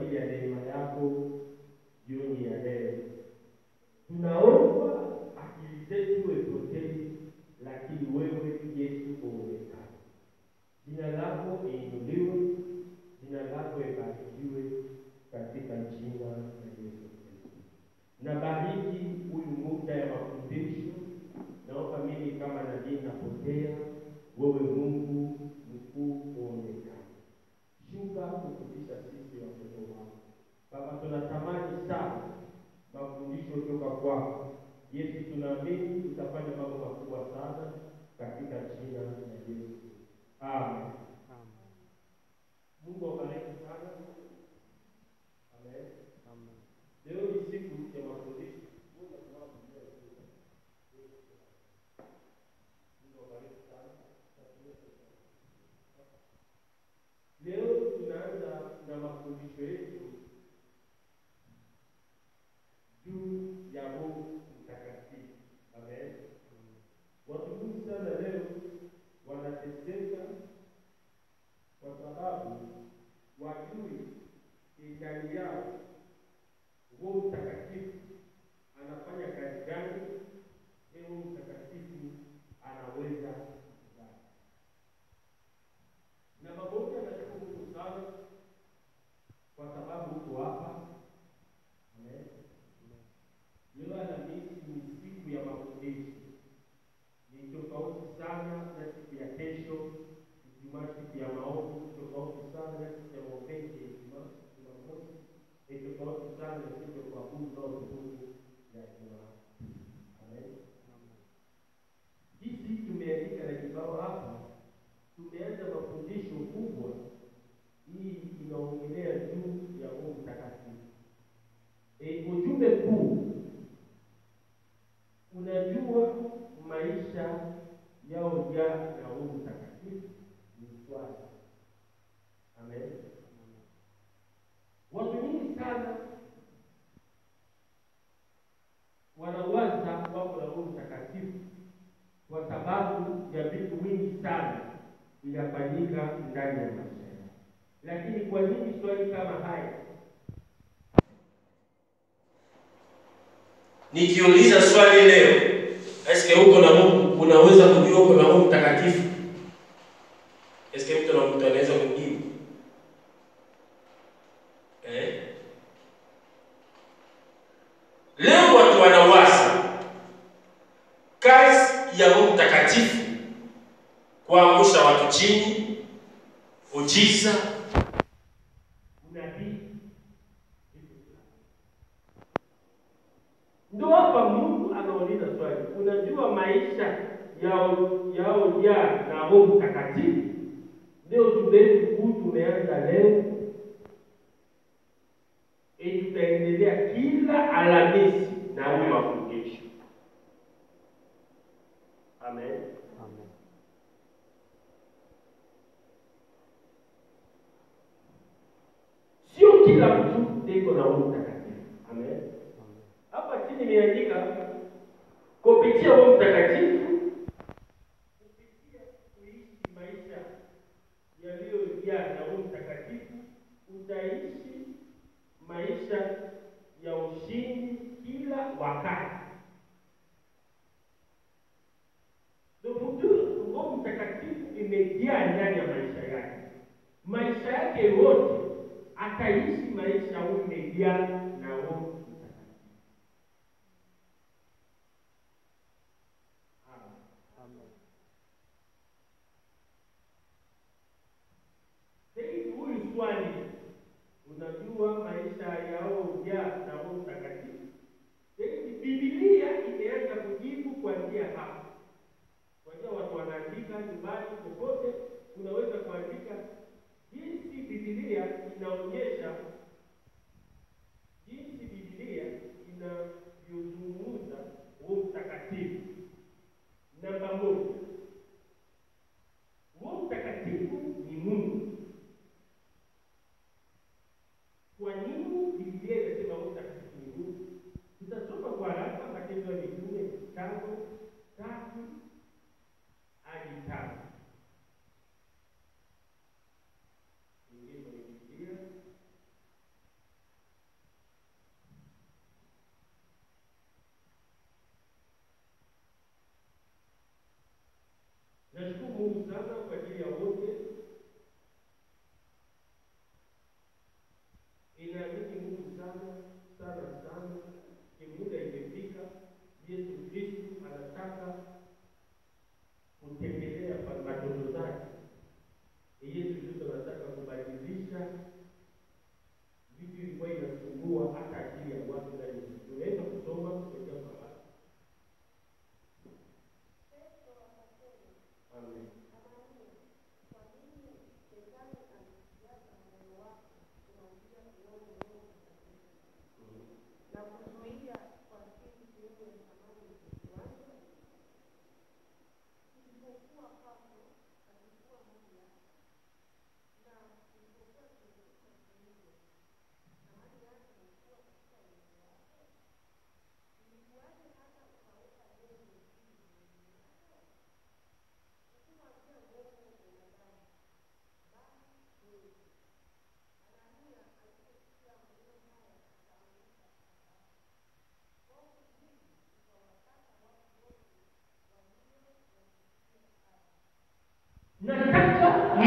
ajili ya neema yako jioni ya leo. Tunaomba akili zetu ipotee, lakini wewe Yesu uonekane. Jina lako iinuliwe, jina lako ibarikiwe katika jina la Yesu Kristo. Na bariki huyu muda ya mafundisho, naomba mimi kama nabii napotea, wewe Mungu mkuu uonekane. Shuka kufundisha sisi watoto wako. Baba, tunatamani sana mafundisho kutoka kwako. Yesu, tunaamini utafanya mambo makubwa sana katika jina la Yesu. Amen. Mungu awabariki sana. Amen. Leo ni siku ya mafundisho. Mungu atubariki sana. Mungu awabariki sana. Leo tunaanza na mafundisho yetu juu ya Roho Mtakatifu. Amen. Watu wengi sana leo wanateseka kwa sababu wajui ndani yao Roho Mtakatifu anafanya kazi gani, Roho Mtakatifu anaweza kufanya. Na magonjwa yanashukuru sana kwa sababu uko hapa. Amen. Leo Alhamisi ni siku ya mafundisho, ni tofauti sana na siku ya kesho. Ijumaa siku ya maombi, tofauti sana na siku ya maombezi ya Ijumaa Jumamosi, ni tofauti sana na siku ya kuabudu na utukufu ya Ijumaa. Amen. Sisi tumeandika na kibao hapa, tumeanza mafundisho kubwa. Hii inaongelea juu ya Roho Mtakatifu. E, ujumbe kuu unajua maisha yao ya na Roho Mtakatifu ni swali. Amen. Watu wengi sana wanawaza wako na Roho Mtakatifu kwa sababu ya vitu vingi sana vinafanyika ndani ya maisha yao. Lakini kwa nini swali kama haya? Nikiuliza swali leo, eske uko na Mungu, unaweza kujua uko na Roho Mtakatifu? Eske mtu na mtu anaweza kujibu eh? Leo watu wanawaza kazi ya Roho Mtakatifu kuangusha watu chini, ujiza, unabii ndo hapa Mungu anauliza swali, unajua maisha yao yao ya na Roho Mtakatifu? Ndio tumetu huu tumeanza leo, e, tutaendelea kila Alhamisi na huyu mafundisho. Amen. Sio kila mtu ndiko na Roho Mtakatifu. Amen. Hapa chini imeandika kupitia Roho Mtakatifu, kupitia kuishi maisha yaliyojaa na Roho Mtakatifu, utaishi maisha ya ushindi kila wakati. Ndio mtu Roho Mtakatifu imejaa ndani ya maisha yake, maisha yake yote ataishi maisha huyu imejaa na Roho Mtakatifu. Amen. Sasa huyu swali, unajua maisha yao ya na Roho Mtakatifu? Sasa Biblia imeanza kujibu kuanzia hapa. Kwa hiyo watu wanaandika nyumbani, popote unaweza kuandika jinsi Biblia inaonyesha jinsi Biblia inavyozungumza Roho Mtakatifu. Namba moja, Roho Mtakatifu ni Mungu. Kwa nini Biblia inasema Roho Mtakatifu ni Mungu? Tutasoma kwa haraka Matendo ya Mitume tano tatu hadi tano. Ingie kwenye Biblia.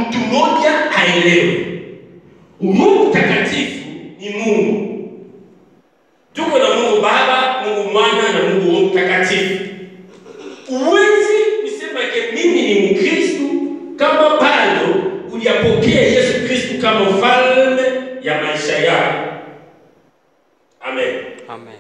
mtu mmoja aelewe. Mungu mtakatifu ni Mungu. Tuko na Mungu Baba, Mungu Mwana na Mungu Roho Mtakatifu. Huwezi kusema ke mimi ni Mkristu kama bado hujapokea Yesu Kristu kama ufalme ya maisha yako. Amen. Amen.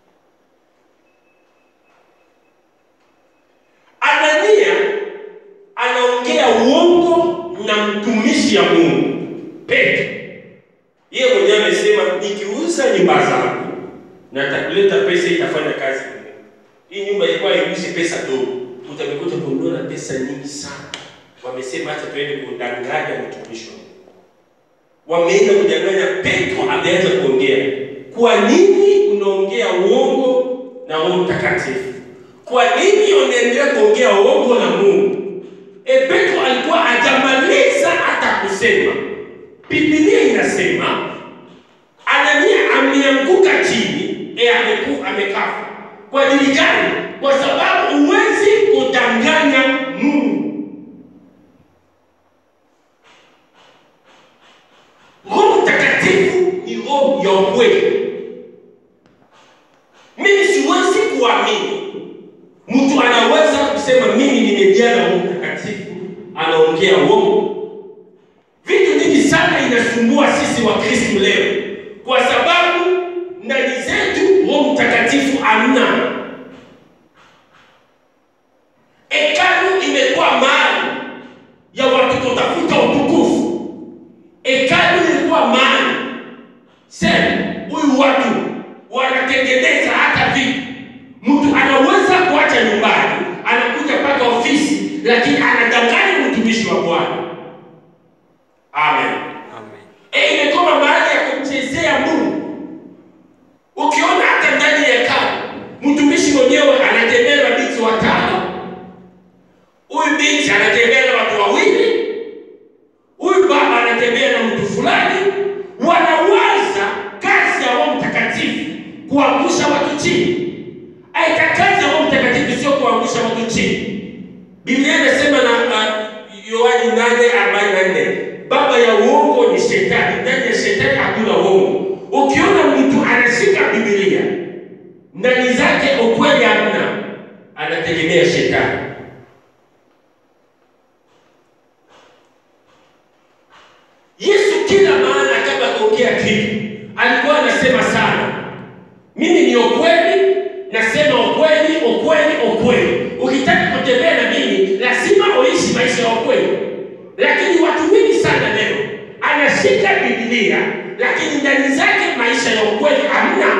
Anania anaongea uongo na mtumishi ya Mungu Petro. Yeye mwenyewe amesema nikiuza nyumba zangu na takuleta pesa itafanya kazi kwa Mungu. Hii nyumba ilikuwa haiuzi pesa dogo, utamekuta kununua na pesa nyingi sana. Wamesema hata tuende kudanganya mtumishi wa Mungu. Wameenda kudanganya. Petro ameanza kuongea, kwa nini unaongea uongo na Roho Mtakatifu? Kwa nini unaendelea kuongea uongo na Mungu? E, Petro alikuwa hajamaliza hata kusema. Biblia inasema Anania ameanguka chini, e, ameku amekafa. Kwa ajili gani? Kwa sababu huwezi kudanganya Mungu. Roho Mtakatifu ni roho ya ukweli. Mimi siwezi kuamini mtu anaweza kusema mimi nimejaa na Roho Mtakatifu, anaongea uongo. Vitu vingi sana inasumbua sisi wa Kristo leo, kwa sababu ndani zetu Roho Mtakatifu hamna. Hekalu imekuwa mahali ya watu kutafuta utukufu. Hekalu ilikuwa mahali sema huyu watu wanatengeneza hata vitu. Mtu anaweza kuacha nyumbani, anakuja mpaka ofisi, lakini anadanganya mtumishi wa Bwana. Amen. Amen. E, imekuwa mahali ya kumchezea Mungu. Ukiona hata ndani ya hekalu, mtumishi mwenyewe anatembea na binti watano, huyu binti anatembea na watu wawili, huyu baba anatembea na mtu fulani, wanawaza kazi ya Roho Mtakatifu kuangusha watu chini. Aita kazi ya Roho Mtakatifu sio kuangusha watu chini. Biblia inasema na uh, Yohani 8:44 baba ya uongo ni shetani, ndani ya shetani hakuna uongo. Ukiona mtu anashika Biblia ndani zake ukweli hamna, anategemea shetani. Yesu kila maana kabla kuongea kitu alikuwa anasema sana, mimi ni ukweli, nasema ukweli, ukweli, ukweli. Ukitaka kutembea na mimi lazima uishi maisha ya ukweli. Lakini watu wengi sana leo anashika Biblia, lakini ndani zake maisha ya ukweli hamna.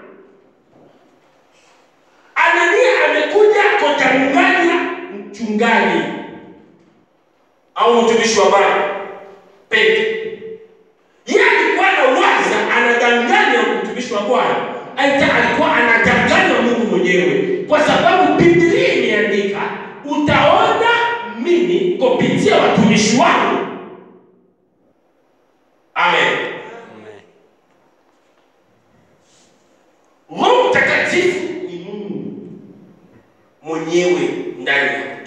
Anania amekuja kudanganya mchungaji au mtumishi wa Bwana Petro. Yeye alikuwa anawaza anadanganya mtumishi wa Bwana, aita alikuwa anadanganya Mungu mwenyewe, kwa sababu Biblia imeandika, utaona mimi kupitia watumishi wangu. Amen. Amen. Roho Mtakatifu ni Mungu mwenyewe ndani ya mtu.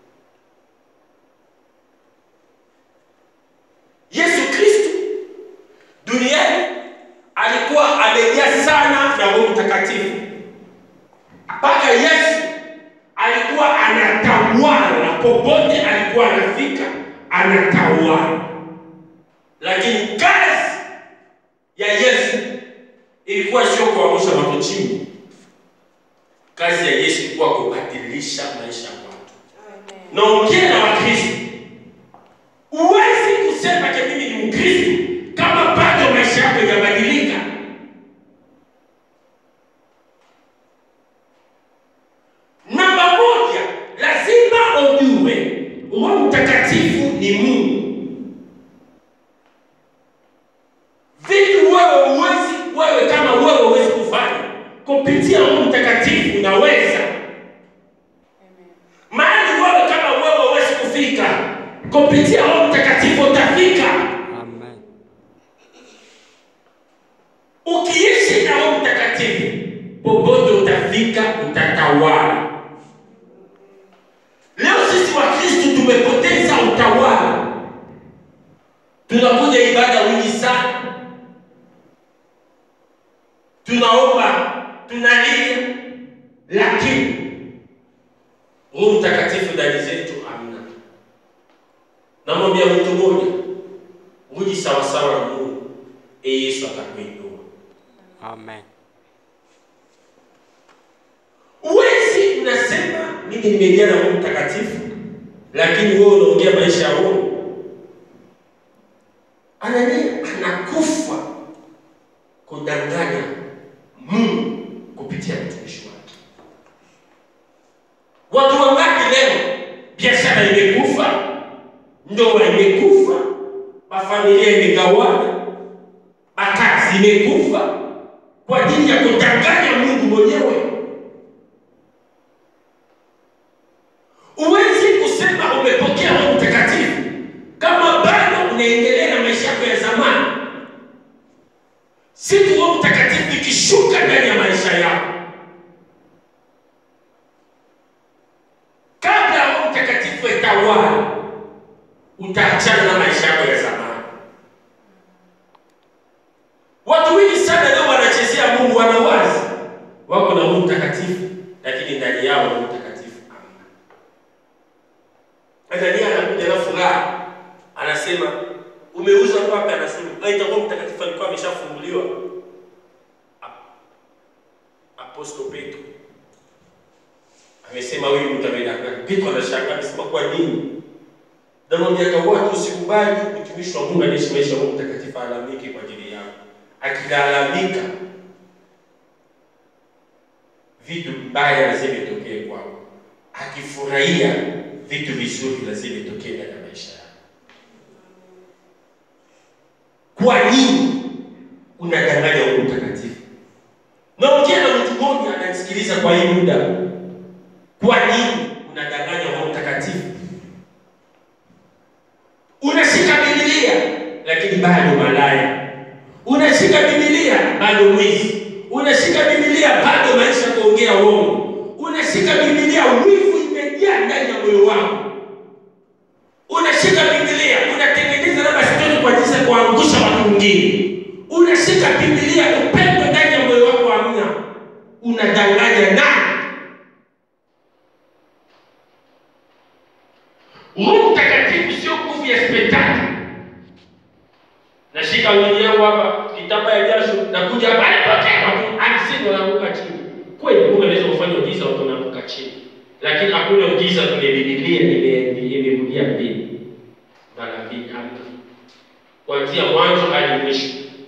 Yesu Kristo duniani alikuwa amejaa sana na Roho Mtakatifu, mpaka Yesu alikuwa anatawala popote alikuwa anafika, anatawala. Lakini kazi ya Yesu ilikuwa sio kuangusha watu chini. Kazi ya Yesu ilikuwa kubadilisha maisha ya watu. Naongea na Wakristo, huwezi kusema ke mimi ni Mkristo kama bado maisha yako hajabadilika. Namba moja, lazima ujue Roho Mtakatifu ni Mungu. Vitu wewe huwezi, wewe kama wewe huwezi kufanya kupitia Roho Mtakatifu unaweza. Mahali wewe kama wewe huwezi kufika kupitia Roho Mtakatifu utafika. Amen. Ukiishi na Roho Mtakatifu popote utafika, utatawala. Leo sisi wa Kristo tumepoteza utawala. tunakuja ibada wingi sana, tunaomba, tunalia, lakini Roho Mtakatifu ndani zetu hamna. Namwambia mtu mmoja, uji sawasawa na Mungu, e Yesu atakuinua. Amen. Uwezi unasema mimi nimejaa na Roho Mtakatifu, lakini wewe unaongea maisha ya Roho. Anania anakufa kudanganya Mungu kupitia mtumishi wake. Watu wangapi leo biashara imekufa, ndoa imekufa, mafamilia imegawana, makazi imekufa kwa ajili ya kudanganya Mungu mwenyewe. Huwezi kusema umepokea Roho Mtakatifu kama bado unaendelea na maisha yako ya zamani. Siku Roho Mtakatifu ikishuka ndani ya maisha yako, kabla Roho Mtakatifu etawala, utaachana na maisha yako ya zamani. Watu wengi sana leo wanachezea Mungu, wanawazi wako na Roho Mtakatifu, lakini ndani yao Roho Mtakatifu hamna. Anania anakuja na furaha, anasema umeuza wapi? Anasema aita Roho Mtakatifu alikuwa ameshafunguliwa. Ap- Apostle Petro amesema huyu mtu amedanganya. Petro anashangaa, amesema kwa nini? Namwambia kwa watu usikubali mtumishi wa Mungu anaishi maisha ya Roho Mtakatifu alalamike kwa ajili yako. Akilalamika vitu mbaya lazima itokee kwako, akifurahia vitu vizuri lazima itokee ndani ya maisha yako. Kwa nini unadanganya Roho Mtakatifu? Naongea na mtu mmoja ananisikiliza kwa hii muda. Kwa nini unadanganya Roho Mtakatifu? Unashika Biblia lakini bado malaya. Unashika Biblia bado mwizi. Unashika Biblia bado maisha kuongea uongo. Unashika Biblia wivu imejaa ndani ya moyo wako. Unashika Biblia unatengeneza labda stori kwa jinsi ya kuangusha watu wengine. Unashika Biblia upendo ndani ya moyo wako hamna. Unadanganya nani? Roho Mtakatifu sio nguvu ya spektakli. Nashika wili yangu hapa, kitamba ya jasho, nakuja hapa alipokea watu hamsini wanaanguka chini. Kweli Mungu anaweza kufanya ujiza watu wanaanguka chini, lakini hakuna ujiza kwenye Biblia ime- imerudia mbili mara mbili, hamna. Kuanzia mwanzo hadi mwisho.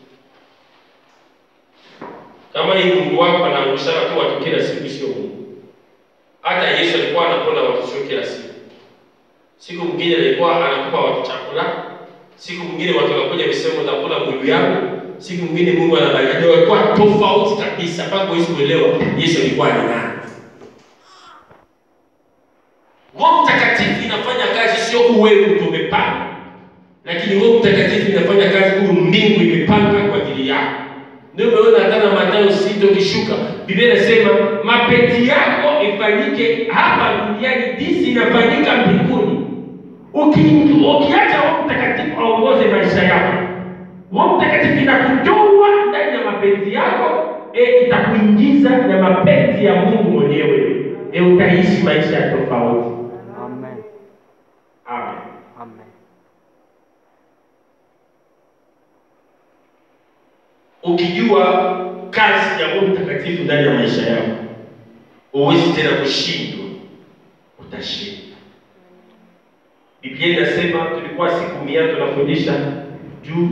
Kama hii Mungu wako anaangushana tu watu kila siku, sio Mungu. Hata Yesu alikuwa anapona watu sio kila siku. Siku mwingine alikuwa anakupa watu chakula, siku mwingine watu wanakuja visema utakula mwili yangu, siku mwingine Mungu anabariki. Ndio walikuwa tofauti kabisa, mpaka huwezi kuelewa Yesu alikuwa ni nani. Roho Mtakatifu inafanya kazi, sio uwewe ndio umepanga, lakini Roho Mtakatifu inafanya kazi huyu mbingu imepanga kwa ajili yako. Ndio umeona hata na Mathayo sita ukishuka, Biblia inasema mapenzi yako ifanyike hapa duniani jinsi inafanyika mbinguni. Uki- Ukiacha Roho Mtakatifu aongoze maisha yako, Roho Mtakatifu inakutoa ndani ya mapenzi yako, e, itakuingiza na mapenzi ya Mungu mwenyewe, e, utaishi maisha ya tofauti. Amen. Amen. Amen. Ukijua kazi ya Roho Mtakatifu ndani ya maisha yako, huwezi tena kushindwa, utashinda. Biblia inasema, tulikuwa siku mia tunafundisha juu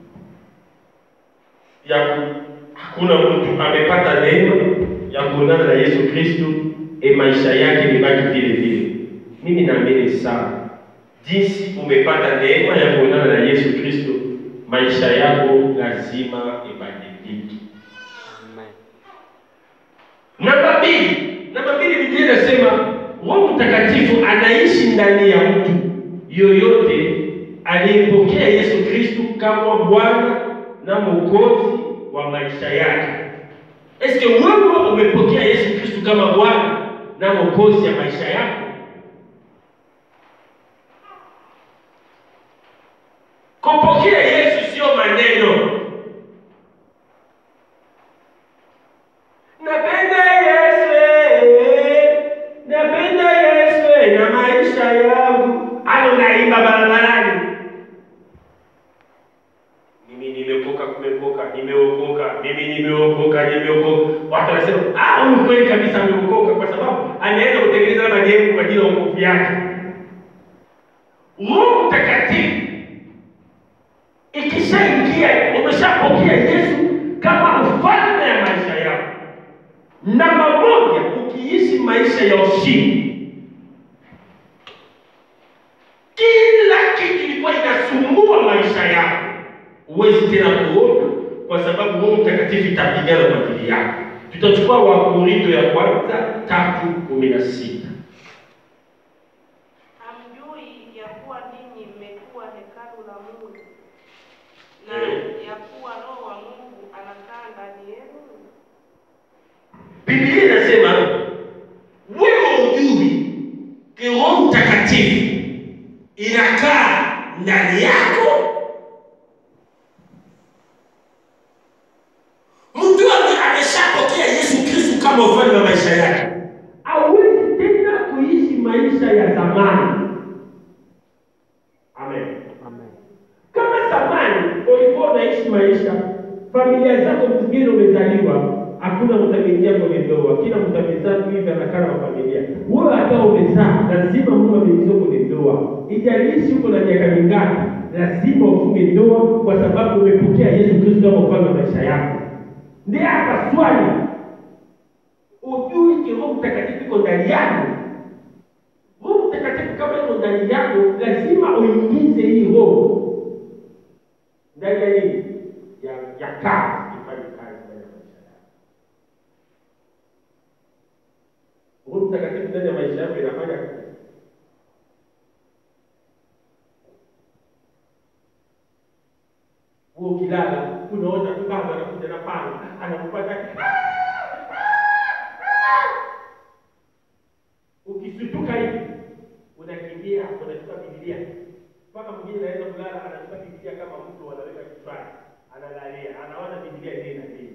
ya ku- hakuna mtu amepata neema ya kuonana na Yesu Kristo, e maisha yake imebaki vile vile. Mimi naamini sana jinsi umepata neema ya kuonana na Yesu Kristo, maisha yako lazima ibadilike. Amen. Namba mbili, namba mbili, Biblia inasema Roho Mtakatifu anaishi ndani ya mtu yoyote aliyepokea Yesu Kristo kama Bwana na Mwokozi wa maisha yake. Eske wewe umepokea Yesu Kristo kama Bwana na Mwokozi ya maisha yako? Kupokea barabarani. Mimi nimeokoka, kumeokoka, nimeokoka, mimi nimeokoka, nimeokoka. Watu wanasema ah, huyu kweli kabisa ameokoka, kwa sababu anaenda kutengeneza madhehebu kwa ajili ya wokovu yake. Roho Mtakatifu ikishaingia, umeshapokea Yesu kama mfalme ya maisha yako. Namba moja, ukiishi maisha ya ushindi, kila kitu ilikuwa inasumbua maisha yako, huwezi tena kuona, kwa sababu Roho Mtakatifu itapigana kwa ajili yako. Tutachukua Wakorinto ya kwanza tatu kumi na sita. Hamjui ya kuwa ninyi mmekuwa hekalu la Mungu na Eh. ya kuwa Roho wa Mungu anakaa ndani yenu? Biblia inasema wewe hujui ki Roho Mtakatifu inakaa ndani yako. Mtu ambaye ameshapokea Yesu Kristo kama ufalme wa maisha yake hawezi tena kuishi maisha ya zamani. Amen. Amen. Kama zamani ulikuwa unaishi maisha, familia zako zingine umezaliwa, hakuna mtu ameingia kwenye ndoa, kila mtu amezaa tu hivi anakaa kwa familia. Wewe hata umezaa, lazima Mungu ameingiza kwenye ndoa, ijalishi uko na miaka mingapi, lazima ufunge ndoa, kwa sababu umepokea Yesu Kristo kama ufalme wa maisha yako. Ndiye hapa swali, ujui ki Roho Mtakatifu iko ndani yako. Roho Mtakatifu kama iko ndani yako, lazima uingize hii roho ndani ya nini? Ya ya kazi, ifanye kazi ndani ya maisha yako. Roho Mtakatifu ndani ya maisha yako inafanya kazi. Wewe ukilala unaona tu baba anakuja na panga anakupata ukisutuka hivi unakimbia unachukua Biblia mpaka mwingine anaweza kulala anachukua Biblia kama mtu anaweka kichwani analalia anaona Biblia ile inalinda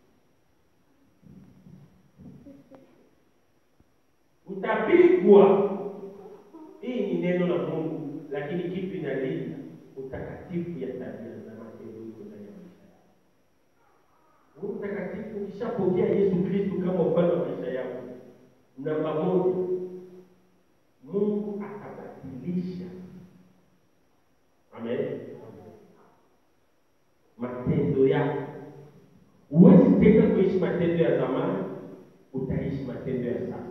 utapigwa hii ni neno la Mungu lakini kitu inalinda utakatifu ya tabia na matendo iko ndani ya maisha yako Roho Mtakatifu ukishapokea Yesu Kristo kama ufalme wa maisha yako namba moja Mungu atabadilisha amen matendo yako huwezi tena kuishi matendo ya zamani utaishi matendo ya sasa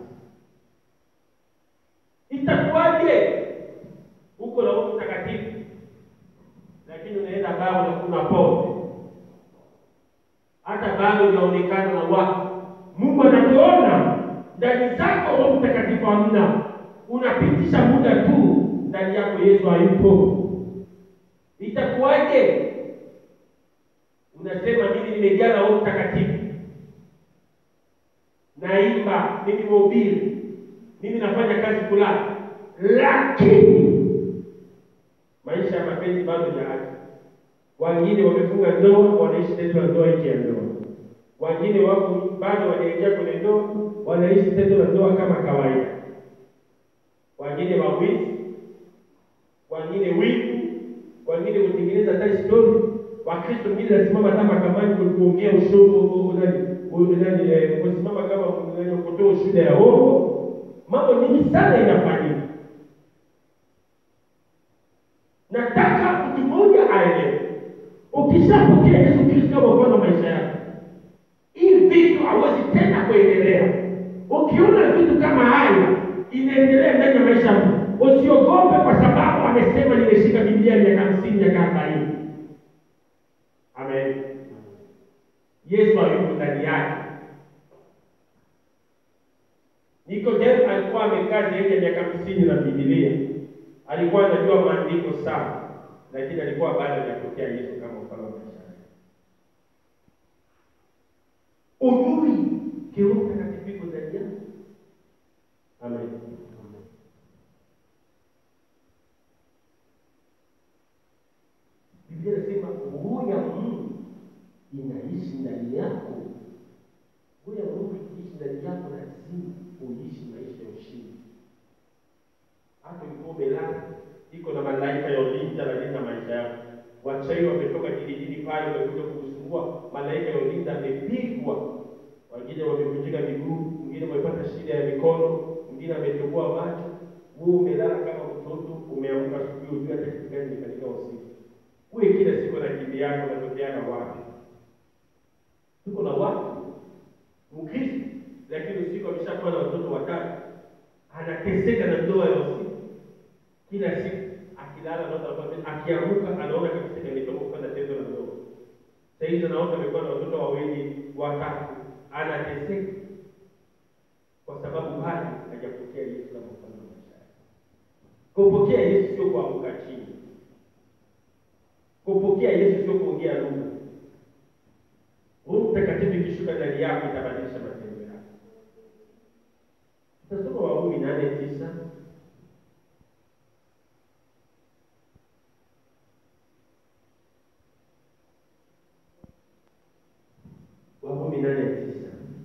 itakuwaje huko na Roho Mtakatifu lakini unaenda baa unakunywa pombe hata bado unaonekana na watu Mungu anakuona ndani zako Roho Mtakatifu hamna unapitisha muda tu ndani yako Yesu hayupo itakuwaje unasema mimi nimejaa na Roho Mtakatifu naimba mimi mhubiri mimi nafanya kazi fulani lakini maisha ya mapenzi bado hajaacha wengine wamefunga ndoa wanaishi tendo la ndoa nje ya ndoa wengine wako bado wanaingia kwenye ndoa wanaishi tendo la ndoa kama kawaida wengine wawizi wengine wivu wengine kutengeneza hata story wakristo wengine nasimama hata mahakamani ku- kuongea ushogo nani nani eh, kusimama kama nani kutoa ushuhuda ya uongo mambo mingi sana inafanyika nataka mtu mmoja aelewe ukishapokea yesu kristo kama mfano wa maisha yako hii vitu hawezi tena kuendelea ukiona vitu kama haya inaendelea ndani ya maisha yako usiogope kwa sababu amesema nimeshika biblia miaka hamsini miaka arobaini amen yesu hayuko ndani yake nikodemu alikuwa amekaa zaidi ya miaka hamsini na bibilia alikuwa anajua maandiko sana lakini alikuwa bado hajapokea yesu kama mfano wa maisha yake ujui kiroho mtakatifu iko ndani yako amen biblia inasema roho ya mungu inaishi ndani yako roho ya mungu ikiishi ndani yako lazima uishi maisha ya ushindi hata ulikuwa umelala iko na malaika nyumbani wamekuja kukusumbua, malaika ya ulinzi amepigwa, wengine wamevunjika miguu, mwingine wamepata shida ya mikono, mwingine ametoboa macho. Wewe umelala kama mtoto, umeamka asubuhi, ujua hata kitu gani imefanyika usiku. Wewe kila siku na kimbi yako unatokeana wapi? Tuko na watu Mkristo, lakini usiku ameshakuwa na watoto watatu, anateseka na ndoa ya usiku kila siku akilala anaota kwamba akiamka anaona kabisa imetoka kufanya tendo la ndoa. Sasa hizi anaota amekuwa na watoto wawili watatu, anateseka kwa sababu bado hajapokea Yesu kama mfalme wa maisha yake. Kupokea Yesu sio kuanguka chini. Kupokea Yesu sio kuongea lugha. Roho Mtakatifu ikishuka ndani yako itabadilisha matendo yako. Tutasoma Warumi nane tisa Warumi nane tisa.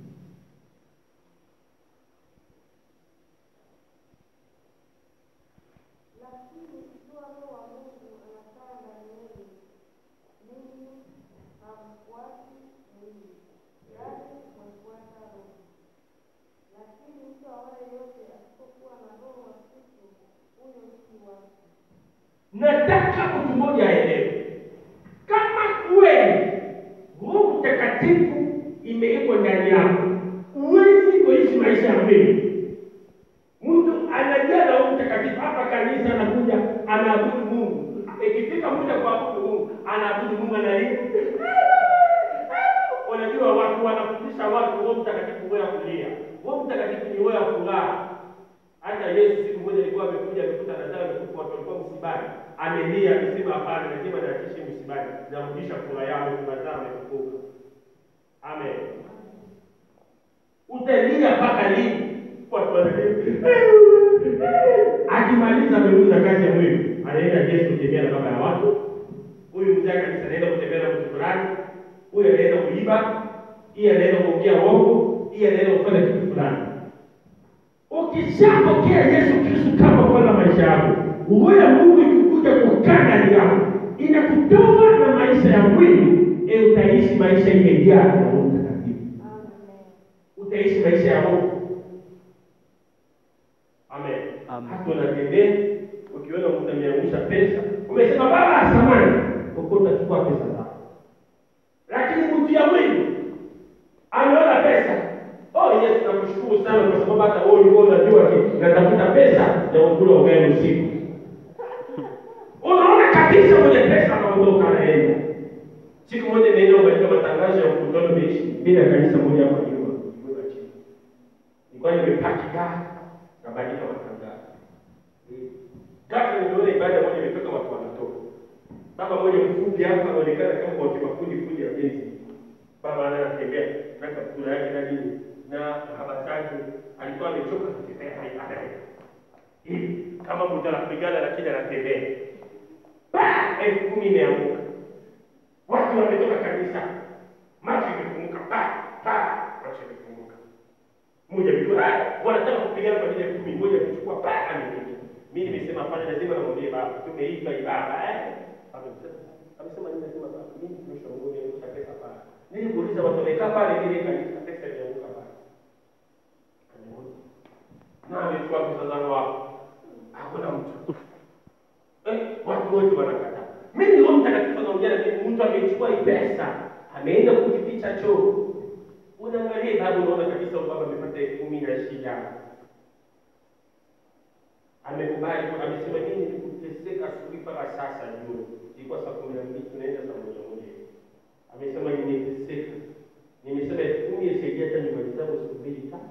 Lakini ikiwa Roho wa Mungu anakaa ndani yenu, ninyi hamfuati mwili, bali mwafuata Roho. Lakini mtu awaye yote asipokuwa na Roho wa Kristo, huyo si wake. Nataka mtu mmoja aelewe, kama kweli Roho Mtakatifu imewekwa ndani yako, huwezi kuishi maisha ya mwili. Mtu anajua na Roho Mtakatifu hapa kanisa, anakuja anaabudu Mungu, ikifika muda kuabudu Mungu anaabudu Mungu analia. Unajua watu wanafundisha watu Roho Mtakatifu wewe ya kulia, Roho Mtakatifu ni wewe ya furaha. Hata Yesu siku moja alikuwa amekuja amekuta Lazaro amekufa, watu walikuwa msibani, amelia, amesema hapana, lazima niachishe msibani, narudisha furaha yao, Lazaro amefufuka. Amen. Utalia mpaka lini? Watu wanalia. Akimaliza ameuza kazi ya mwili, anaenda Yesu kutembea na baba ya watu. Huyu mzee wa kanisa anaenda kutembea na mtu fulani, huyu anaenda kuiba, hii anaenda kuongea uongo, hii anaenda kufanya kitu fulani. Ukishapokea Yesu Kristo kama Bwana maisha yako, roho ya Mungu ikikuja kukaa ndani yako, inakutoa na maisha ya mwili, e, utaishi maisha imejaa na Roho Mtakatifu, Amen. utaishi maisha ya Roho. Amen. Amen. Hata unatembea ukiona mtu ameangusha pesa, umesema baba, samani, uko utachukua pesa zako, lakini mtu ya mwili ameona pesa oh Yesu nakushukuru sana kwa sababu hata wewe ulikuwa unajua ki natafuta pesa ya kukula ugali usiku unaona kabisa mwenye pesa anaondoka anaenda siku moja naenda katika matangazo ya mkutano meishi bila kanisa moja hapa nyuma nyuma chini nilikuwa nimepaki gari kabadilika matangazo ghafla niliona ibada moja imetoka watu wanatoka baba moja mfupi hapa anaonekana kama kwa kimakundi kundi ya bezi baba naye anatembea na kaptura yake na nini na habari zake alikuwa amechoka kutembea ibada hivi kama mtu anapigana lakini anatembea Pa! elfu kumi imeanguka watu wametoka kanisa macho imefunguka pa pa macho imefunguka mmoja mtu wanataka kupigana kwa ajili ya elfu kumi mmoja kuchukua pa amepita mimi nimesema hapana lazima namwambie baba tumeiba ibada eh amesema amesema nini nasema baba mimi mtumishi wa Mungu nimekusha pesa pale nilimuuliza watu wamekaa pale kile kanisa pesa imeanguka pale na amechukua pesa zangu hapo hakuna mtu eh, watu wote wanakataa mimi Roho Mtakatifu anaongea na mimi mtu amechukua hii pesa ameenda kujificha choo unaangalia babu unaona kabisa huyu baba amepata elfu kumi na shida amekubali tu, amesema mimi nikuteseka asubuhi mpaka sasa jioni ilikuwa saa kumi na mbili tunaenda saa moja moja hivi amesema nimeteseka nimesema elfu kumi isaidia hata nyumbani zangu siku mbili tatu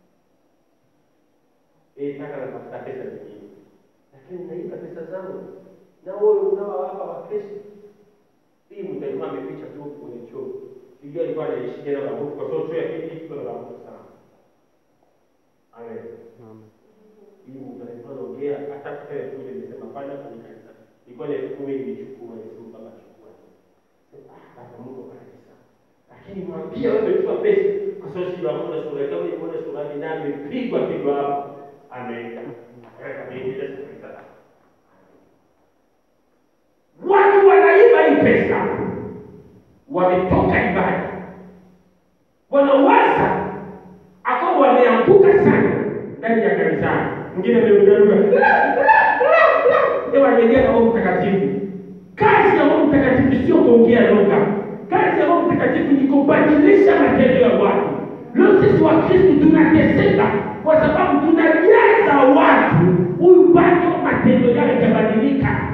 eh taka natafuta pesa nyingine lakini naiba pesa zangu na wewe unao hapa wa Kristo hii mtu alikuwa ameficha tu kwenye choo sijui alikuwa anaishi tena na Mungu kwa sababu choo ya pili iko na Mungu sana amen Amen. hii mtu alikuwa anaongea hata kile kule nimesema fanya kwenye kanisa ilikuwa ni elfu kumi nilichukua nilisema baba chukua ah baba Mungu kanisa lakini mwambie wewe umechukua pesa kwa sababu si Mungu na sura kama yuko na sura ni nani pigwa pigwa hapo ameenda akaenda sasa. Watu wanaiba hii pesa, wametoka ibada, wanawaza akawa wameanguka sana ndani ya kanisani. Mwingine amerukaruka wamejaa Roho Mtakatifu. Kazi ya Roho Mtakatifu sio kuongea lugha. Kazi ya Roho Mtakatifu ni kubadilisha matendo ya watu. Leo sisi wa Kristo tunateseka kwa sababu tunajaza watu, huyu bado matendo yake hajabadilika.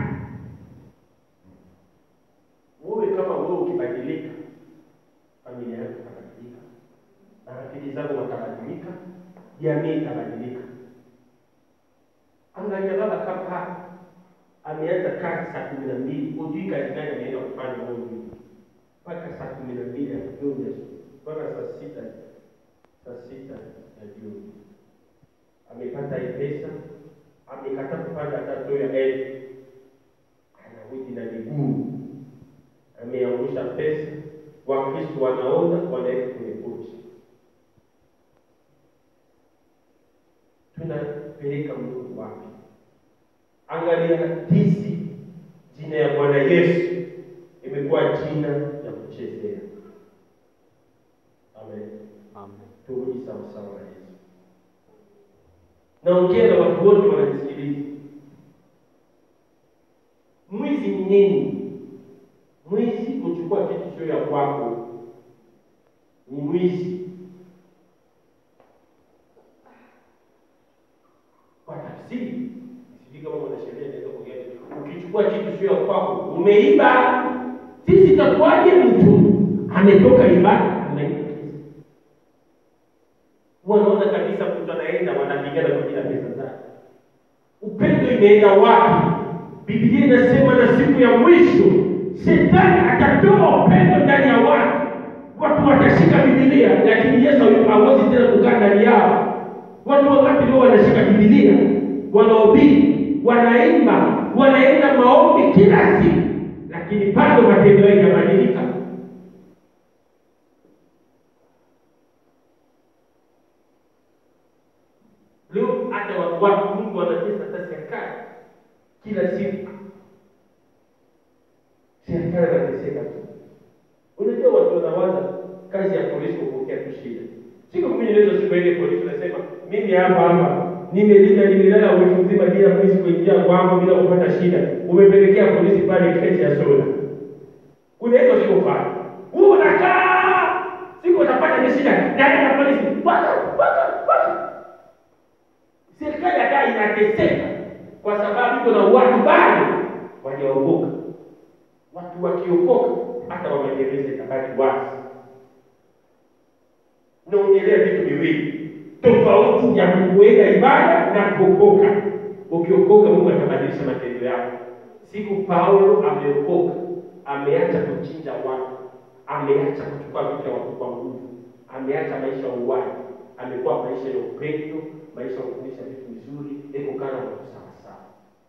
Wewe kama wewe ukibadilika, familia yako itabadilika, marafiki zako watabadilika, jamii itabadilika. Angalia baba kama ameanza kazi saa kumi na mbili, hujui kazi gani ameenda kufanya huyo mtu mpaka saa kumi na mbili ya jioni mpaka saa sita saa sita ya jioni, amepata hii pesa, amekata kupanda hata doo ya elfu, anarudi na miguu, ameangusha pesa. Wakristo wanaona, wanaweka kwenye pochi. Tunapeleka Mungu wapi? Angalia jinsi jina ya Bwana Yesu imekuwa jina ya kuchezea. Amen. Amen. Turudi sawa sawa na Yesu. Naongea na watu wote wananisikiliza. Mwizi ni nini? Mwizi kuchukua kitu sio ya kwako, ni mwizi. Kwa tafsiri, sijui kama mwanasheria anaweza kuongea. Ukichukua kitu sio ya kwako, umeiba. Sisi itakuwaje? Mtu ametoka ibada anaiba wanaona kabisa mtu anaenda wanapigana kwa ajili ya pesa zake. Upendo imeenda wapi? Biblia inasema na siku ya mwisho shetani atatoa upendo ndani ya watu, watu watashika Biblia, lakini Yesu hawezi tena kukaa ndani yao. Watu wangapi leo wanashika Biblia, wanahubiri, wanaimba, wanaenda maombi kila siku, lakini bado matendo yao yanabadilika. Leo hata watu watu Mungu wanatesa hata serikali kila siku, serikali anateseka tu. Unajua watu wanawaza kazi ya polisi kupokea tu shida. Siku mimi naweza siku ile polisi nasema mimi hapa hapa nimelinda nimelala wiki nzima bila polisi kuingia kwangu bila kupata shida. Umepelekea polisi pale kesi ya soda. Unaweza sikufanya. Wewe unakaa siku utapata ni shida ndani ya polisi. Waka waka waka serikali hata inateseka kwa sababu iko na watu bado wajaokoka. Watu wakiokoka hata wamagereza itabaki wazi. Naongelea vitu viwili tofauti ya kuweka ibada na kuokoka. Ukiokoka, Mungu atabadilisha matendo yako. Siku Paulo ameokoka, ameacha kuchinja watu, ameacha kuchukua vitu vya watu kwa nguvu, ameacha maisha ya uwaji, amekuwa maisha ya upendo, maisha ya kufundisha vitu vizuri, ekukana na watu sawasawa.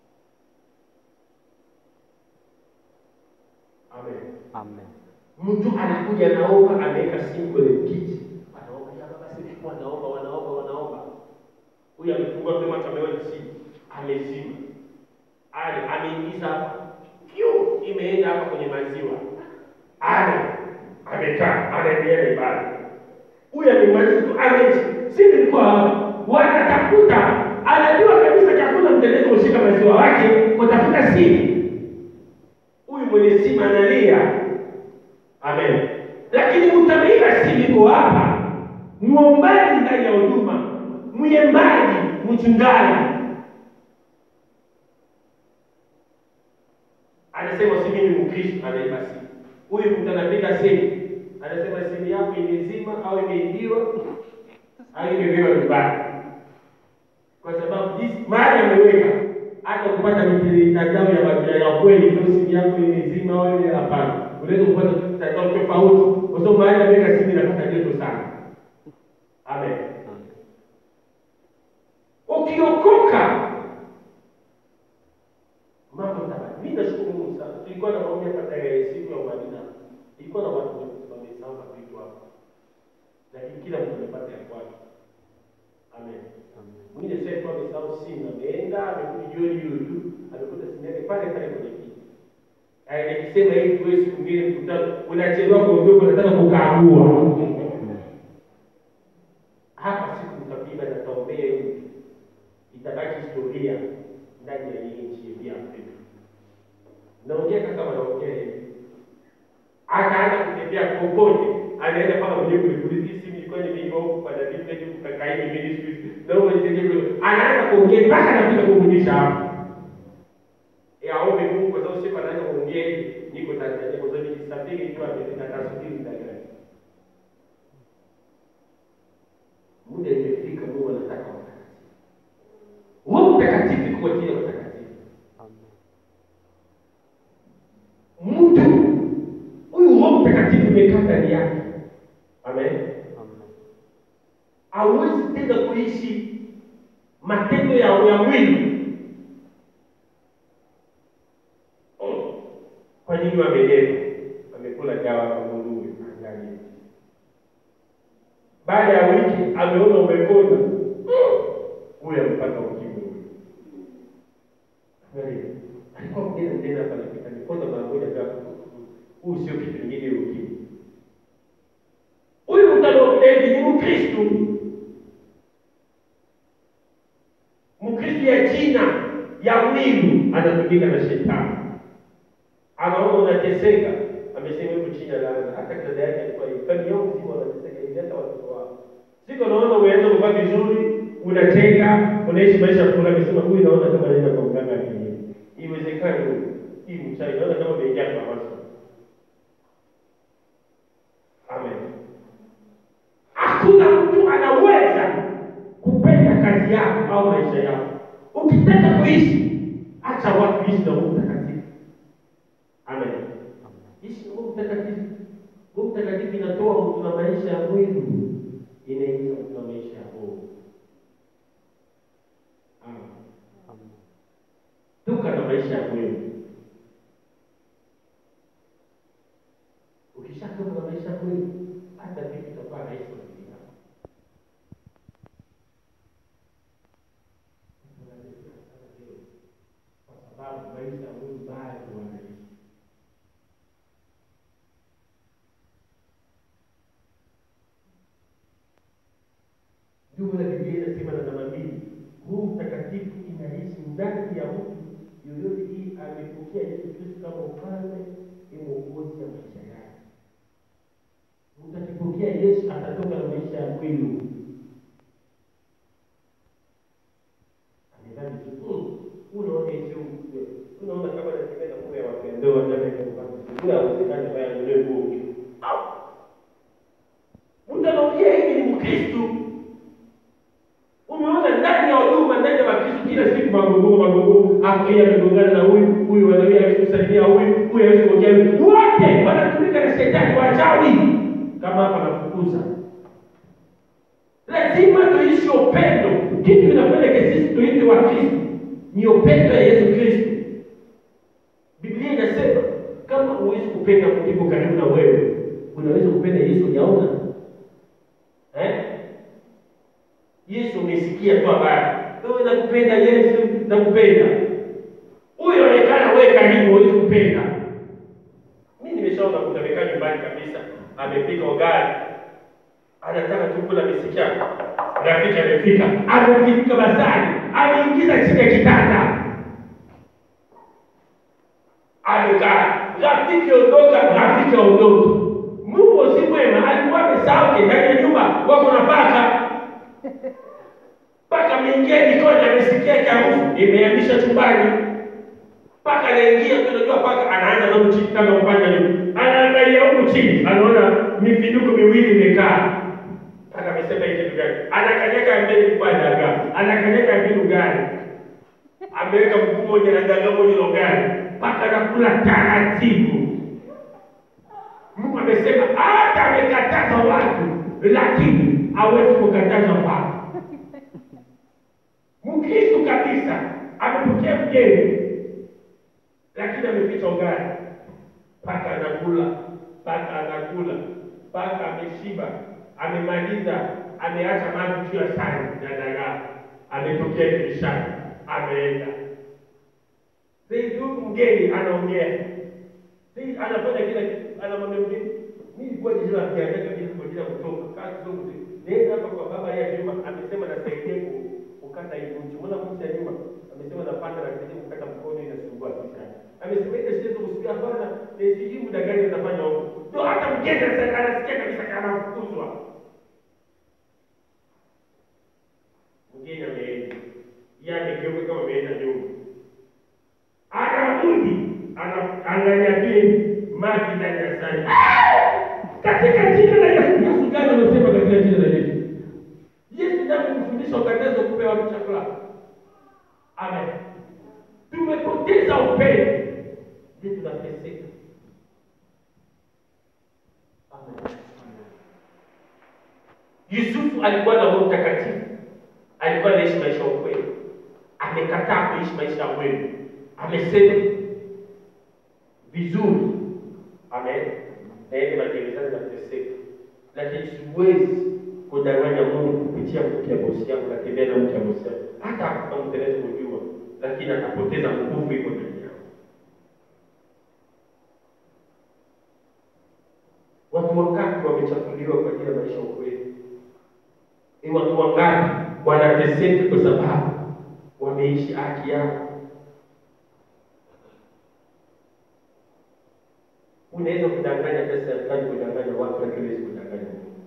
Amen. Amen. Mtu anakuja naomba, ameweka simu kwenye kiti, anaomba ya baba, sisi wanaomba, wanaomba, wanaomba. Huyu amefungua tu macho, ameona simu, amezima, ale ameingiza hapa, pyu, imeenda hapa kwenye maziwa, ale amekaa, anaendelea na ibada. Huyu amemaliza tu, ameji, si nilikuwa hapa, wanatafuta, anajua kabisa chakula mtelezi kushika maziwa wake, kutafuta simu. Huyu mwenye simu analia Amen. Lakini mtabika si liko hapa, muombaji ndani ya huduma, mwimbaji, mchungaji anasema si mimi Mkristo, anaiba simu. Huyu mtu anapiga simu, anasema simu yako imezima au imeibiwa au imebewa vibaya, kwa sababu jinsi mahali ameweka hata kupata mitandao ya majira ya kweli, ndio simu yako imezima au ile hapana unaweza kupata mtandao tofauti kwa sababu mahali ameweka simu inapata joto sana. Amen. Ukiokoka mambo tabaki. Mimi nashukuru Mungu sana. Tulikuwa na maombi hapa tarehe siku ya Madina. Ilikuwa na watu wamesahau vitu hapa. Lakini kila mtu amepata ya kwake. Amen. Mwingine sasa kwa amesahau simu, ameenda amekuja jioni hiyo tu, amekuta simu yake pale pale kwenye kiti. Eh, nikisema hivi wewe siku mbili mkutano unachelewa kuondoka unataka kukagua. Hapa siku mtapima na taombea hivi. Itabaki historia ndani ya hii nchi ya Afrika. Naongea kama naongea hivi. Akaanza kutembea popote, anaenda mpaka kwenye kulipulizi simu ilikuwa nimeiva huku kwa David Leju kakaini ministries. Na huyo ndio anaanza kuongea mpaka anafika kurudisha hapo. Ya ombe Mungu kwa sababu siku anaanza kuongea hivi, niko Tanzania kwa sababu nikisafiri tu amefika tasubiri muda gani. Muda imefika, Mungu anataka watakatifu. Roho Mtakatifu kwa ajili ya watakatifu. Amen. Mtu huyu Roho Mtakatifu imekaa ndani yake. Amen. Amen. hauwezi tena kuishi matendo ya, ya mwili. Mm. Kwa nini wamelewa? Wamekula dawa kwa nguruwe. Angalia, baada ya wiki ameona umekona, Mm. huyu amepata ukimwi. Angalia, alikuwa mgeni mgeni hapa, anapita nikona mara moja, ghafla, huyu sio kitu kingine, ukimwi. Huyu mtaloezi ni Mkristo, Mkristo ya jina ya mwili, anatumika na shetani. Anaona unateseka, amesema huko chini ya laana. Hata dada yake alikuwa hivi, familia yao mzima wanateseka hivi, hata watoto wao. Siku naona umeanza kuvaa vizuri, unacheka, unaishi maisha fulani, amesema huyu, naona kama anaenda kwa mganga wa kienyeji. Iwezekani huyu hii mchawi, naona kama umeingia kwa maso. Amen. Hakuna mtu anaweza kupenda kazi yako au maisha yako. Ukitaka kuishi, acha watu ishi na Roho Mtakatifu. Amen. Ishi na Roho Mtakatifu. Roho Mtakatifu inatoa mtu na maisha ya mwili, inaingiza mtu na maisha ya roho. Amen. Amen. Toka na maisha ya mwili. Ukishatoka na maisha ya mwili, hata vitu itakuwa rahisi kwa ajili yako. Kwa sababu maisha ya mwili bado wanaishi. Ndio maana Biblia inasema na namba mbili, Roho Mtakatifu inaishi ndani ya mtu yoyote hii amepokea Yesu Kristo kama ufalme ni mwokozi ya maisha yake. Mtu akipokea Yesu atatoka na maisha ya mwili. Amedhani tu, "Mm, unaona Yesu, unaona kama anatembea na nguo ya wapendao ndani ya nyumba. Kule hawezekani baya ndio nguo. Au. Mtu anaongea hivi ni Mkristo. Umeona ndani ya huduma ndani ya Wakristo kila siku magogo magogo, hapo yeye amegongana na huyu, huyu wanawe hawezi kusaidia huyu, huyu hawezi kuongea huyu. Wote wanatumika na shetani wachawi. Kama hapa nafukuza. Lazima tuishi upendo. Kitu kinapeleka sisi tuite wa Kristo ni upendo ya Yesu Kristo. Biblia inasema kama huwezi kupenda mtu yuko karibu na wewe, unaweza kupenda Yesu ujaona? Eh? Yesu umesikia tu habari. Wewe nakupenda Yesu, nakupenda. Huyo onekana wewe karibu huwezi kupenda. Mimi nimeshaona kuna amekaa nyumbani kabisa, amepika ugali. Anataka tu kula misikia. Rafiki amefika, amefika basari, ameingiza chini ya kitanda. Amekaa. Rafiki ondoka, rafiki aondoke. Mungu si mwema, alikuwa amesahau ndani ya nyumba wako na paka mpaka ameingia jikoni, amesikia harufu imehamisha chumbani, mpaka anaingia. Unajua paka anaanza na chini kama kufanya nini, anaangalia huku chini, anaona mifiduko miwili imekaa. Mpaka amesema hii kitu gani? Anakanyaka mbele kwa dagaa, anakanyaka mbele gani, ameweka mguu moja na dagaa moja na gani, mpaka anakula taratibu. Mungu amesema hata amekataza watu, lakini hawezi kukataza watu. Mkristo kabisa amepokea mgeni, lakini ameficha ugali, mpaka anakula, mpaka anakula, mpaka ameshiba, amemaliza, ameacha maji juu ya sahani na dagaa, ametokea dirishani, ameenda. Sasa huyu mgeni anaongea, Yeye anafanya kila kitu, anamwambia mgeni, mimi nilikuwa jina la kiangalia kabisa kwa ajili ya kutoka kazi zote. Nenda hapa kwa baba ya Juma, amesema nasaidia ku kukata hii mti. Mbona mti ya nyuma? Amesema napanda na saidia kukata mkono inasumbua sana. Amesema ile siwezi kusikia hapana, na sijui muda gani nitafanya huko. Ndio hata mgeni sasa anasikia kabisa kama anafukuzwa. Mgeni ameenda. Yeye amegeuka kama ameenda nyuma. Anarudi, anaangalia pia maji ndani ya sani. Katika jina la Yesu, Yesu gani amesema katika jina la Yesu? Yesu ndiye amemfundisha ukatazo kupewa watu chakula. Amen. Tumepoteza upendo, ndio tunateseka. Amen. Yusufu alikuwa na Roho Mtakatifu, alikuwa anaishi maisha ya ukweli, amekataa kuishi maisha ya kweli, amesema vizuri. Amen. Naende magerezani nateseka, lakini siwezi kudanganya Mungu kupitia mke ya bosi yangu, natembea na mke ya bosi yangu, hata akamteleza kujua, lakini atapoteza nguvu iko ndani yao. Watu wangapi wamechafuliwa kwa ajili ya maisha ya ukweli? Ni watu wangapi wanateseka kwa sababu wameishi haki yao? Unaweza kudanganya pesa ya fulani, kudanganya watu, lakini huwezi kudanganya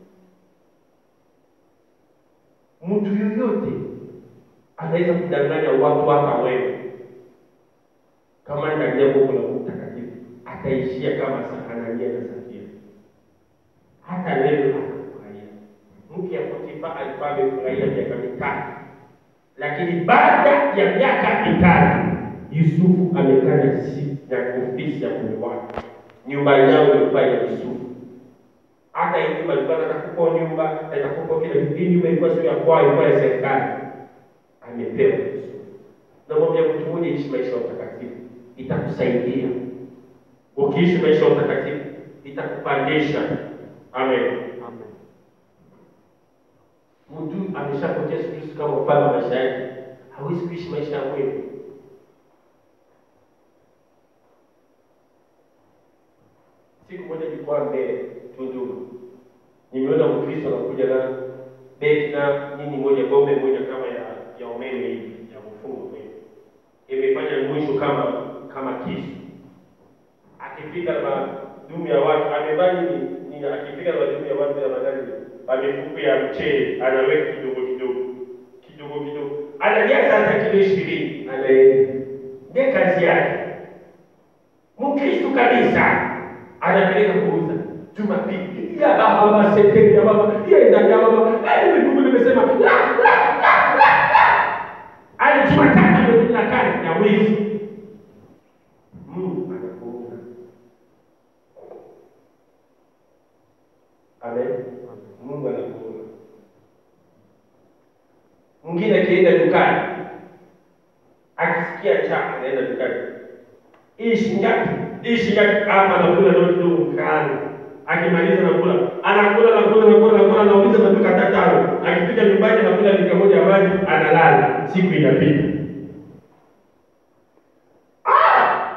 Mungu. Mtu yoyote anaweza kudanganya watu, hata wewe. Kama ndani ya Mungu la Mungu Mtakatifu ataishia kama Anania na Safira, hata leo anafurahia. Mke ya Potifa alikuwa amefurahia miaka mitatu, lakini baada ya miaka mitatu Yusufu amekaa na ofisi ya mume wake nyumba yao ilikuwa ya Yusufu. Hata hii nyumba ilikuwa atakupa nyumba, atakupa kila kitu. Hii nyumba ilikuwa sio ya kwao, ilikuwa ya serikali. Amepewa Yusufu. Namwambia mtu mmoja, ishi maisha ya utakatifu, itakusaidia. Ukiishi maisha ya utakatifu, itakupandisha. Amen. Amen. Mtu ameshapotea siku hizi kama mfano wa maisha yake, hawezi kuishi maisha ya kweli. Siku moja nilikuwa mbele Tunduma, nimeona Mkristo anakuja na beti na nini moja bombe moja kama ya ya umeme hivi ya kufunga umeme, imefanya mwisho kama kama kisu. Akifika na dumu ya watu amevaa nini nini, akifika na dumu ya watu ya magari amefuku ya mchele anaweka kidogo kidogo kidogo kidogo, analia hata kilo ishirini anaenda, ndiye kazi yake. Mkristo kabisa anapeleka kuuza Jumapili ya baba seteni ya baba ya ndani ya baba hadi Mungu nimesema la la la la ali Jumatatu ndio tuna kazi ya wizi Mungu anakuunga Amen Mungu anakuunga mwingine akienda dukani akisikia njaa anaenda dukani hii shilingi ngapi? Hii shilingi ngapi? Hapa anakula ndio kidogo kando. Akimaliza nakula, anakula nakula nakula nakula, anauliza maduka hata tano. Akifika nyumbani anakula lita moja ya maji, analala. Siku inapita. Ah!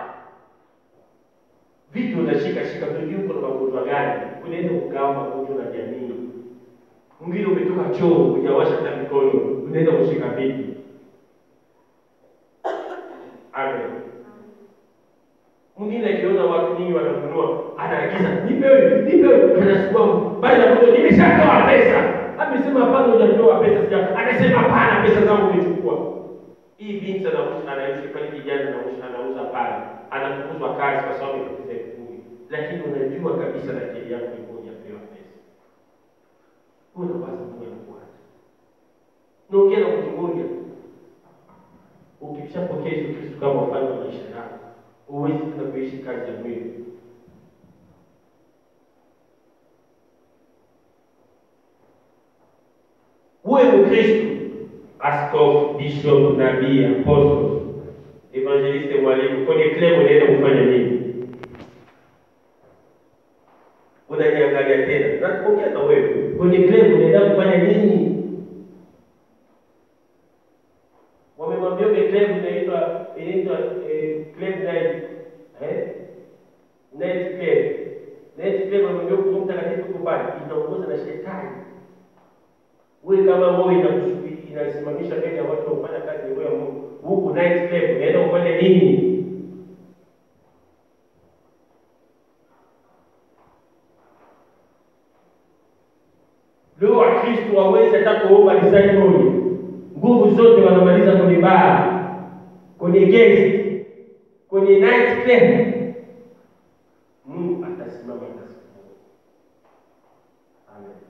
Vitu unashika shika, pengine uko na magonjwa gani? Unaweza kugawa magonjwa na jamii. Mwingine umetoka choo, hujawasha hata mikono, unaweza kushika vitu. Amen. Mwingine akiona watu nyingi wananunua, anaagiza nipe wewe, nipe wewe, anachukua bali na mtu nimeshatoa pesa. Amesema hapana, hujatoa pesa sija. Anasema hapana, pesa zangu umechukua. Hii binti anauza anaishi pale kijana anauza anauza pale. Anafukuzwa kazi kwa sababu amepoteza elfu kumi. Lakini unajua kabisa na akili yako iko hujapewa pesa. Unawaza Mungu anakuacha. Naongea na mtu mmoja. Ukishapokea Yesu Kristo kama mfano wa maisha yako, huwezi tena kuishi kazi ya mwili. Uwe Mkristo, askofu, bishop, nabii, apostle, evangeliste, mwalimu, kwenye club unaenda kufanya nini? Unaniangalia tena, nakuongea na wewe, kwenye club unaenda kufanya nini? Wamemwambia ile club inaitwa inaitwa eh, club night eh night club. Night club ambayo Roho Mtakatifu yuko pale itaongoza na shetani. Wewe kama roho inakusubiri inasimamisha mbele ya watu wafanya kazi ya roho ya Mungu. Huku night club unaenda kufanya nini? Leo Wakristo waweze hata kuomba lisali moja, nguvu zote wanamaliza kwenye baa, kwenye gesti, kwenye night club. Mungu atasimama atasikia. Amen.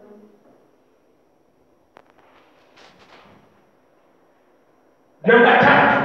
Namba tatu,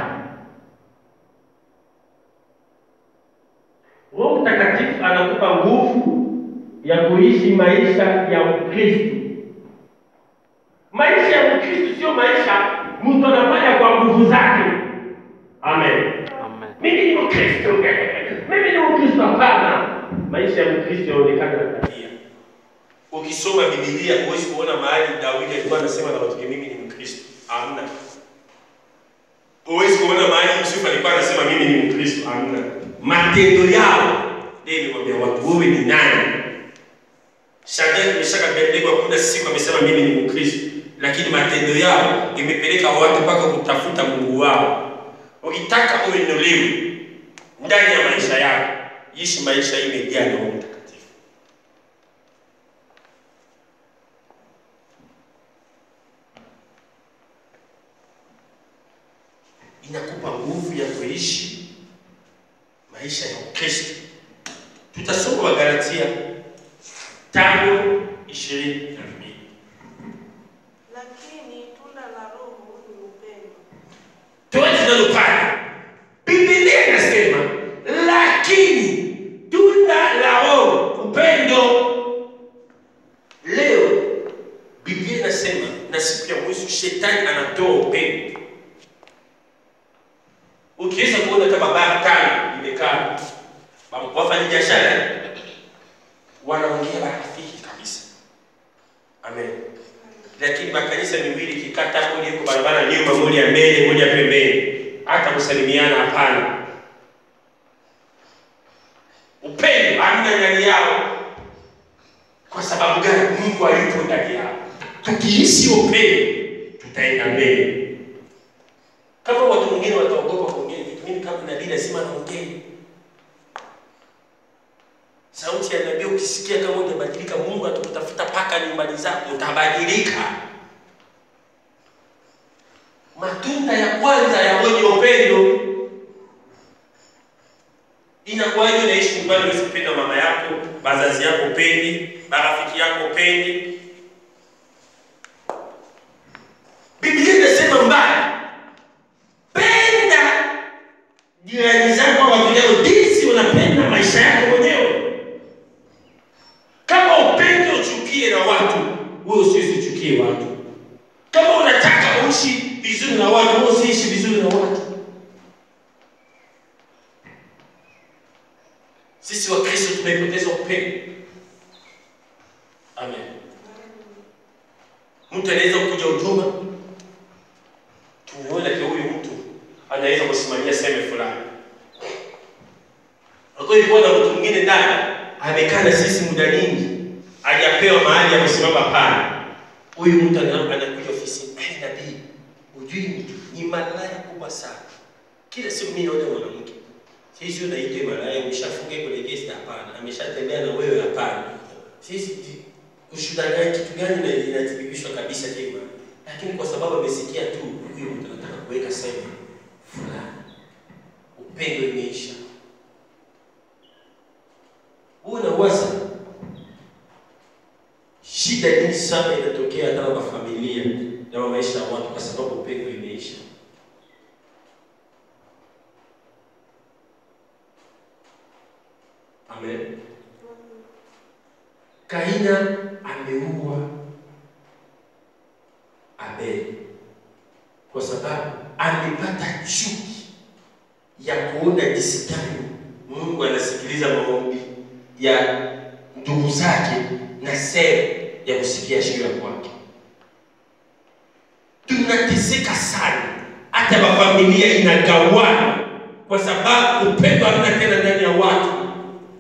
Roho Mtakatifu anakupa nguvu ya kuishi maisha ya Ukristo. Maisha ya Ukristo sio maisha mtu anafanya kwa nguvu zake. Amen. Amen. Mimi ni Mkristo, mimi ni Mkristo. Hapana, maisha ya Mkristo yanaonekana na tabia. Ukisoma Biblia huwezi kuona mahali Daudi alikuwa anasema na watu wake, mimi ni Mkristo. Hamna. Huwezi kuona mahali Yusufu alikuwa anasema mimi ni Mkristo. Hamna. Matendo yao ndio nimwambia watu, wewe ni nani? Shadraka, Meshaki, Abednego hakuna siku amesema mimi ni Mkristo, lakini matendo yao imepeleka watu mpaka kutafuta Mungu wao. Ukitaka uinuliwe ndani ya maisha yako, ishi maisha imejaa na Roho Mtakatifu. inakupa nguvu ya kuishi maisha ya Ukristo. Tutasoma Wagalatia tano ishirini na mbili. Lakini tunda la Roho ni upendo, Tuanze nalo pale. Biblia inasema lakini tunda la Roho upendo. Leo Biblia inasema na siku ya mwisho shetani anatoa upendo. Ukiweza kuona kama baa tano imekaa wafanya biashara wanaongea marafiki kabisa. Amen. Lakini makanisa miwili kikata moja iko barabara nyuma, moja mbele, moja pembeni, hata kusalimiana hapana. Upendo hamna ndani yao. Kwa sababu gani? Mungu hayupo ndani yao. Tukiishi upendo, tutaenda mbele. Kama watu wengine wataogopa kuongea vitu, mimi kama nabii lazima naongee. Sauti ya nabii ukisikia kama hujabadilika, Mungu atakutafuta paka nyumbani zako, utabadilika. Matunda ya kwanza ya mwenye upendo inakuwaje? Unaishi nyumbani, huwezi kupenda mama yako, wazazi yako upendi, marafiki yako upendi. Biblia inasema mbaya, penda jirani zako wa vileo jinsi unapenda maisha yako mwenyewe. Kama upende uchukie na watu, wewe usichukie watu. Kama unataka uishi vizuri na watu, wewe usiishi vizuri na watu. Sisi Wakristo tumepoteza upendo. Amen. Mtu anaweza kuja huduma, tumeona kwa huyu mtu anaweza kusimamia sehemu fulani. Kwa hiyo na mtu mwingine ndani amekaa na sisi muda nyingi, hajapewa mahali ya kusimama pale. Huyu mtu ana- anakuja ofisini, "Eh, nabii, hujui mtu ni malaya kubwa sana. Kila siku mimi naona mwanamke. Sisi unaitwa malaya, umeshafunga kwenye guest hapana, ameshatembea na wewe hapana. Sisi ti- ushuhuda gani kitu gani na inathibitishwa kabisa kima. Lakini kwa sababu amesikia tu huyu mtu anataka kuweka sehemu fulani. Upendo imeisha. Wewe unawaza shida nyingi sana inatokea hata kwa familia na kwa maisha ya watu kwa sababu upendo imeisha. Amen. Kaina ameua Abeli kwa sababu amepata chuki ya kuona jinsi gani Mungu anasikiliza maombi ya ndugu zake na sera ya kusikia shida kwake. Tunateseka sana, hata mafamilia inagawana kwa sababu upendo hamna tena ndani ya watu.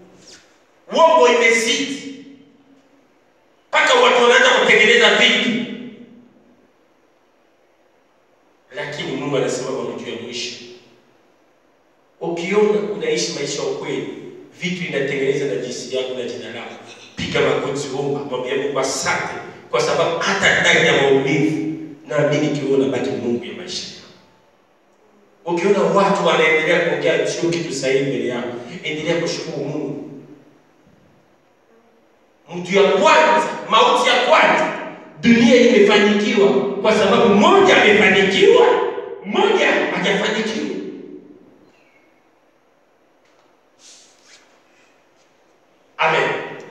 uongo imezidi mpaka watu wanaanza kutengeneza vitu lakini mungu anasema juu ya mwisho ukiona unaishi maisha ya ukweli vitu inatengeneza na jinsi yako na jina lako piga magoti omba mwambia mungu asante kwa sababu hata ndani ya maumivu naamini kiona baki mungu ya maisha yako ukiona watu wanaendelea kuongea sio kitu sahihi mbele yako endelea kushukuru mungu mtu ya kwanza mauti ya kwanza dunia imefanikiwa kwa sababu mmoja amefanikiwa mmoja hajafanikiwa amen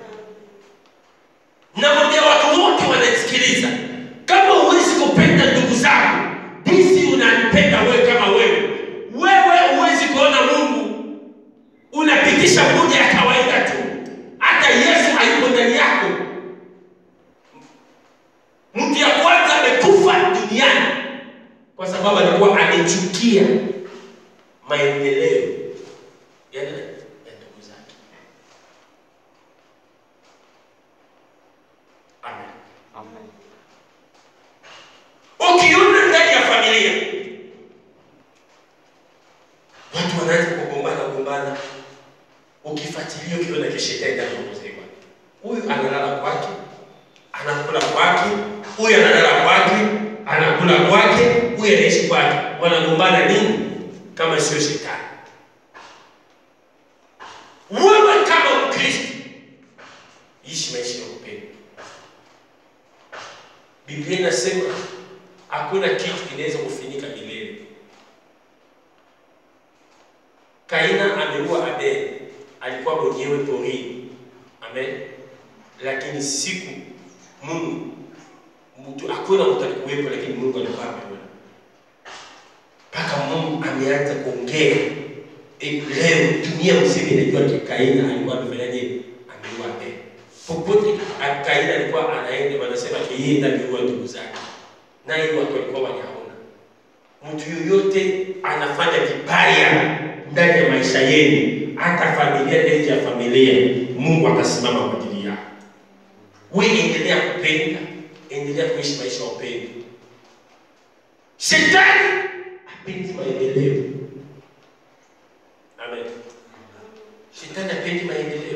namwambia watu wote wanasikiliza kama huwezi kupenda ndugu zako jinsi unampenda wewe kama wewe wewe huwezi kuona mungu unapitisha moja ya kawaida tu hata yesu hayuko ndani yako mtu ya kwanza amekufa duniani kwa sababu alikuwa amechukia maendeleo ya nani? ya ndugu zake amen Amen. ukiona ndani ya familia watu wanaanza kugombana gombana ukifuatilia ukiona kishetani ndani ya mzima huyu analala kwake anakula kwake huyu analala kwake anakula kwake huyu anaishi kwake wanagombana nini kama sio shetani wewe kama mkristo ishi maisha ya upendo biblia inasema hakuna kitu kinaweza kufinika milele kaina ameua abel alikuwa mwenyewe porini amen lakini siku mungu mtu hakuna mtu alikuwepo lakini mungu alikuwa ameona mpaka mungu ameanza kuongea Eh, leo dunia mzima inajua ki- kaina alikuwa amefanyaje ameua abel popote a- kaina alikuwa anaenda wanasema yeye ndiye aliua ndugu zake naye watu walikuwa wanaona mtu yoyote anafanya vibaya ndani ya maisha yenu hata familia nje ya familia mungu atasimama kwa ajili yako we endelea kupenda endelea kuishi maisha ya upendo shetani apendi maendeleo amen shetani apendi maendeleo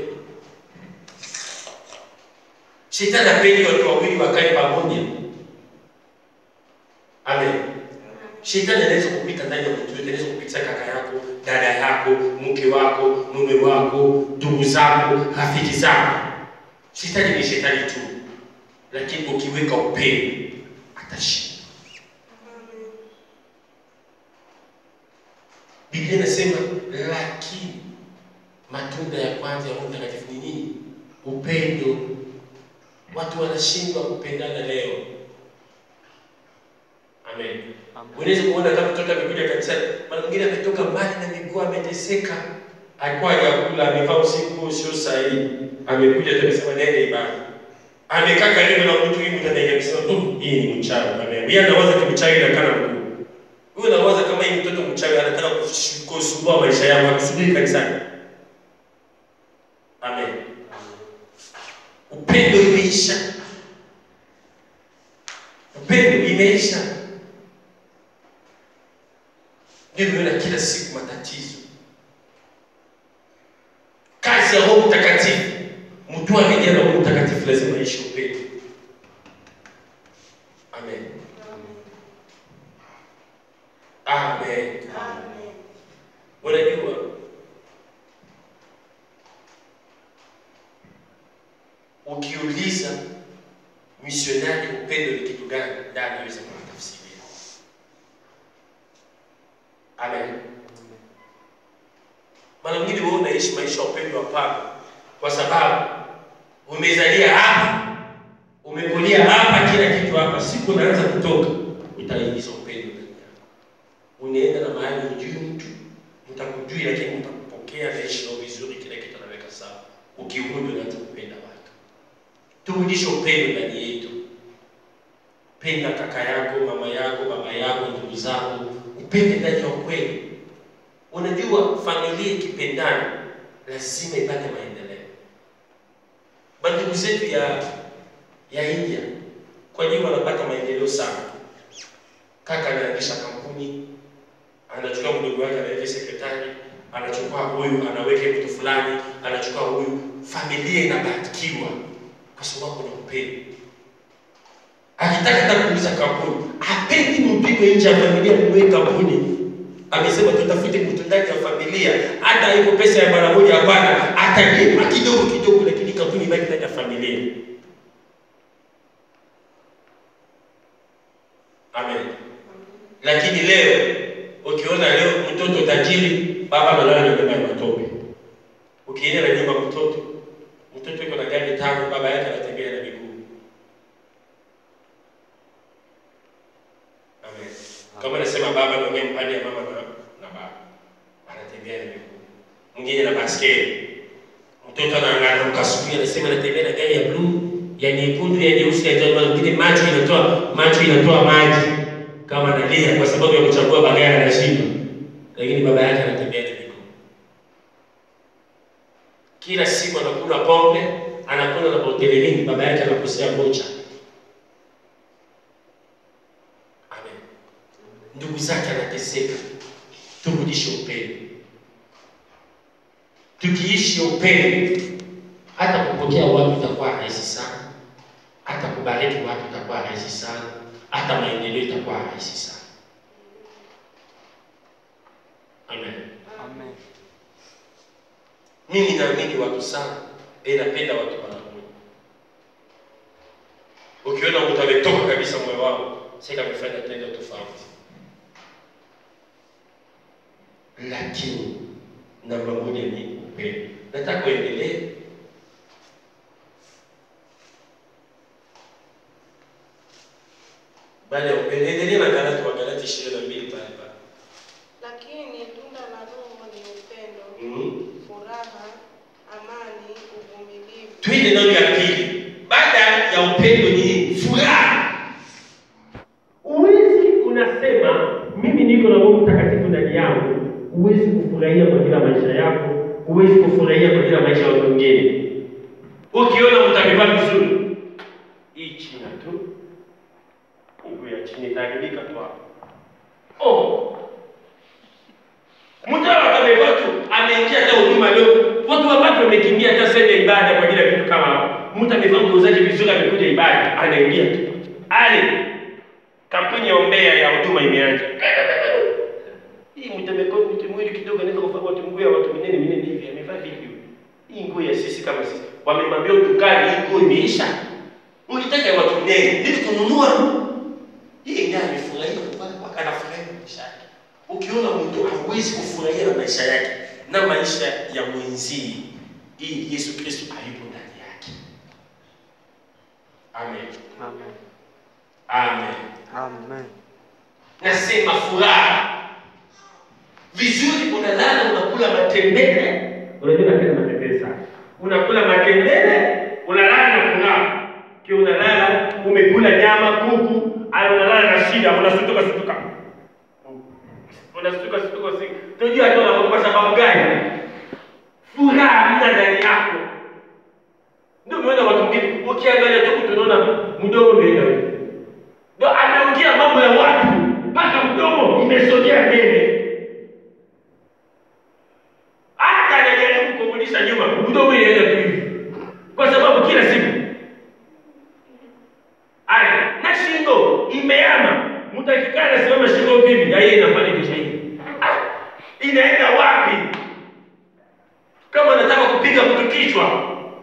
shetani apendi watu wawili wakae pamoja amen shetani anaweza kupita ndani ya mtu yote anaweza kupitia kaka yako dada yako mke wako mume wako ndugu zako rafiki zako shetani ni shetani tu lakini ukiweka upendo atashinda biblia inasema lakini matunda ya kwanza ya roho mtakatifu ni nini upendo watu wanashindwa kupendana leo amen Amen. unaweza kuona kama mtoto amekuja kanisani mara mwingine ametoka mbali na miguu ameteseka alikuwa hajakula amevaa usiku sio sahihi amekuja tu amesema nenda ibada amekaa karibu na mtu hivi mtu anaingia amesema "Mm, hii ni mchawi amen yeye anawaza kimchawi na kana mkuu huyu anawaza kama hii mtoto mchawi anataka kush- kusumbua maisha yako akusubiri kanisani amen upendo imeisha upendo imeisha ndivyo na kila siku matatizo kazi ya roho mtakatifu mtu amejaa na roho mtakatifu lazima aishi upendo amen amen unajua ukiuliza misionari upendo ni kitu gani ndani aweza kutafsiria amen mara nyingine wewe unaishi maisha ya upendo hapana kwa sababu umezalia hapa umekulia hapa kila kitu hapa siku unaanza kutoka utaingiza upendo ndani yako unaenda na mahali ujui mtu mtakujui lakini mtakupokea naishi nao vizuri kila kitu anaweka sawa ukirudi unaanza kupenda watu turudishe upendo ndani yetu penda kaka yako mama yako baba yako ndugu zako upende ndani ya ukweli unajua familia ikipendana lazima ipate maendeleo mandugu zetu ya ya India kwa nini wanapata maendeleo sana? Kaka anaanzisha kampuni, anachukua mdogo wake anaweka sekretari, anachukua huyu anaweka mtu fulani, anachukua huyu, familia inabarikiwa kwa sababu kuna upendo. Akitaka hata kuuza kampuni, hapendi mpigwe nje ya familia kumweka kampuni. Amesema tutafute mtu ndani ya familia, hata iko pesa ya mara moja, hapana, atalipa kidogo kidogo, lakini kampuni ibaki ndani ya familia. Amen. Lakini leo ukiona leo mtoto tajiri, baba analala na nyumba ya matope. Ukienda na nyumba mtoto, mtoto yuko na gari tano, baba yake anatembea na miguu. Amen. Kama nasema baba naongea mpande ya mama na, na baba. Anatembea na miguu. Mwingine na baskeli. Mtoto anaangalia asubuhi anasema anatembea na gari ya blue, ya nyekundu, ya nyeusi, ya njano, mwingine macho inatoa macho inatoa maji kama analia kwa sababu ya kuchagua bagari anashindwa. Lakini baba yake anatembea na miguu. Kila siku anakula pombe, anakula na hotelini, baba yake anakosea mocha. Amen. Ndugu zake anateseka. Turudishe upendo. Tukiishi upendo, hata kupokea watu itakuwa rahisi sana, hata kubariki watu itakuwa rahisi sana, hata maendeleo itakuwa rahisi sana. Amen. Amen. Mimi naamini watu sana, eh, napenda watu wanakuja. Ukiona mtu ametoka kabisa moyo wao, sasa amefanya tendo tofauti, lakini namba moja ni upendo. Nataka uendelee baada ya upendo, endelea na Galati wa Galati ishirini na mbili pale pale. Lakini tunda la Roho ni upendo, Mhm. furaha, amani, uvumilivu, Twende neno ya pili. Baada ya upendo ni furaha. Uwezi unasema mimi niko na Roho Mtakatifu ndani yangu, huwezi kufurahia kwa kila maisha yako, huwezi kufurahia kwa kila maisha ya watu wengine. Ukiona mtu amevaa vizuri, hii china tu, nguo ya chini itaharibika tu hapo. Oh, Mtu hapa amevaa tu ameingia hata huduma leo. Watu wabapi wamekimbia hata sende ibada kwa ajili ya vitu kama hapo. Mtu amevaa nguo zake vizuri amekuja ibada, anaingia tu. Ali kampuni ya ombea ya huduma imeanza. Hii mtu amekuwa mtu mwili kidogo anaweza kuvaa watu nguo ya watu minene minene hivi amevaa vipi? Hii nguo ya sisi kama sisi. Wamemwambia dukani hii nguo imeisha. Ulitaka ya watu minene ili kununua. Hii ndiye amefurahia kwa kwa anafurahia maisha yake. Ukiona mtu hawezi kufurahia na maisha yake na maisha ya mwenzie, ili Yesu Kristo hayupo ndani yake. Amen. Amen. Amen. Amen. Nasema furaha vizuri, unalala unakula matembele. Unajua napenda matembele sana. Unakula matembele, unalala na furaha. Kio unalala umekula nyama kuku, au unalala na shida, unasutuka sutuka. Unasutuka sutuka si. Tunajua tu unakuwa kwa sababu gani? Furaha hamna ndani yako. Ndio umeona watu wengine ukiangalia tu tunaona mdomo umeenda hivi. Ndio ameongea mambo ya watu mpaka mdomo imesogea mbele. Hata anajaribu kurudisha nyuma, mdomo inaenda tu hivi, kwa sababu kila siku aya na shingo imeama. Mtu akikaa anasimama shingo hivi, na yeye inafanya kisha hivi, Ah, inaenda wapi? Kama anataka kupiga mtu kichwa.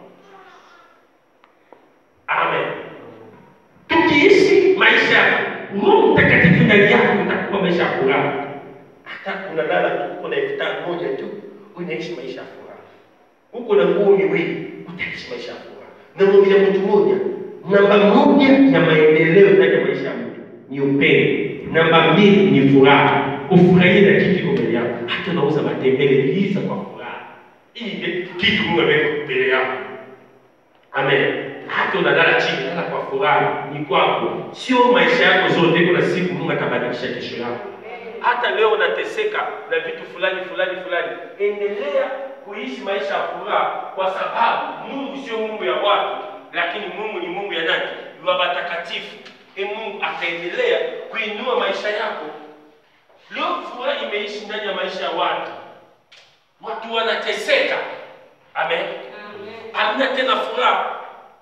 Amen tukiishi maisha ya Roho Mtakatifu ndani yako utakuwa maisha ya furaha. Hata unalala tu uko na elfu tano moja tu, unaishi maisha ya furaha. Uko na nguo miwili, utaishi maisha ya furaha. Na mwambia mtu mmoja, namba moja ya maendeleo ndani ya maisha ya mtu ni upendo. Namba mbili ni furaha, ufurahie na kitu kiko mbele yako. Hata unauza matembele, liza kwa furaha. Hii ndio kitu Mungu ameweka mbele yako. Amen. Hata unalala chini, lala kwa furaha, ni kwako, sio maisha yako zote. Kuna siku Mungu atabadilisha kesho yako. hata leo unateseka na vitu fulani fulani fulani, endelea kuishi maisha ya furaha, kwa sababu Mungu sio Mungu ya watu, lakini Mungu ni Mungu ya nani? Wa watakatifu. E, Mungu ataendelea kuinua maisha yako. Leo furaha imeishi ndani ya maisha ya watu, watu wanateseka. Amen. Hamna tena furaha,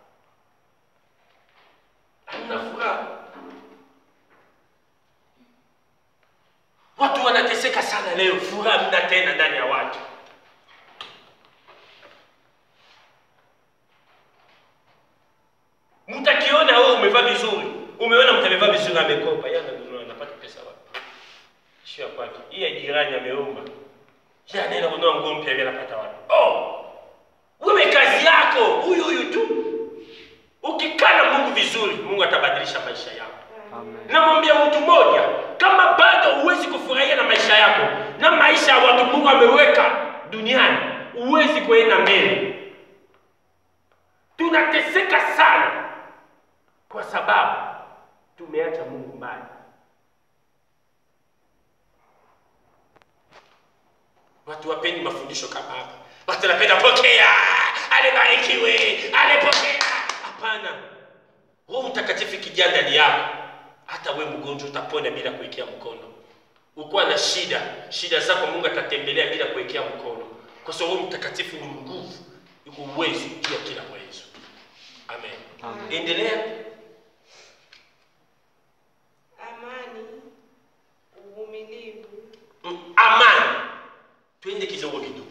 hamna furaha. Watu wanateseka sana leo, furaha hamna tena ndani ya watu. Mtakiona wewe umevaa vizuri, umeona mtu amevaa vizuri, amekopa, yeye ananunua, anapata pesa wapi? Sio ya kwake, hii ya jirani ameomba, yeye anaenda kununua nguo mpya, yeye anapata wapi? Oh, wewe kazi yako huyu huyu tu. Ukikaa na Mungu vizuri, Mungu atabadilisha maisha yako. Amen. Namwambia mtu mmoja, kama bado huwezi kufurahia na maisha yako na maisha ya watu Mungu ameweka duniani, huwezi kuenda mbele. Tunateseka sana kwa sababu tumeacha Mungu mbali. Watu wapendi mafundisho kama hapa. Watu wanapenda pokea, alibarikiwe, alipokea. Hapana, Roho Mtakatifu ikijaa ndani yako, hata we mgonjwa utapona bila kuwekea mkono. Ukuwa na shida, shida zako Mungu atatembelea bila kuwekea mkono, kwa sababu Roho Mtakatifu ni nguvu, yuko uwezo juu ya kila uwezo. Amen. Amen. Endelea. amani, uvumilivu, Mm, amani. Twende kidogo kidogo.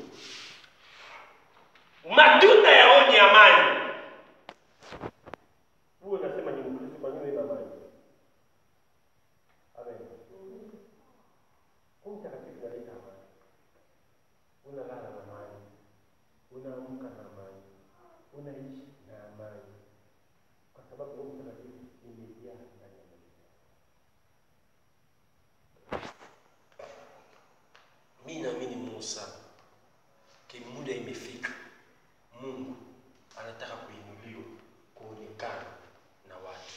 Matunda ya roho ni amani. Wewe unasema ni Mkristo, kwa nini una amani? Amen. Roho Mtakatifu analeta amani. Unalala na amani, unaamka na amani, unaishi na amani, kwa sababu Roho Mtakatifu imejaa ndani ya maisha yako. mi naamini Musa ke muda imefika, Mungu anataka kuinuliwa, kuonekana na watu.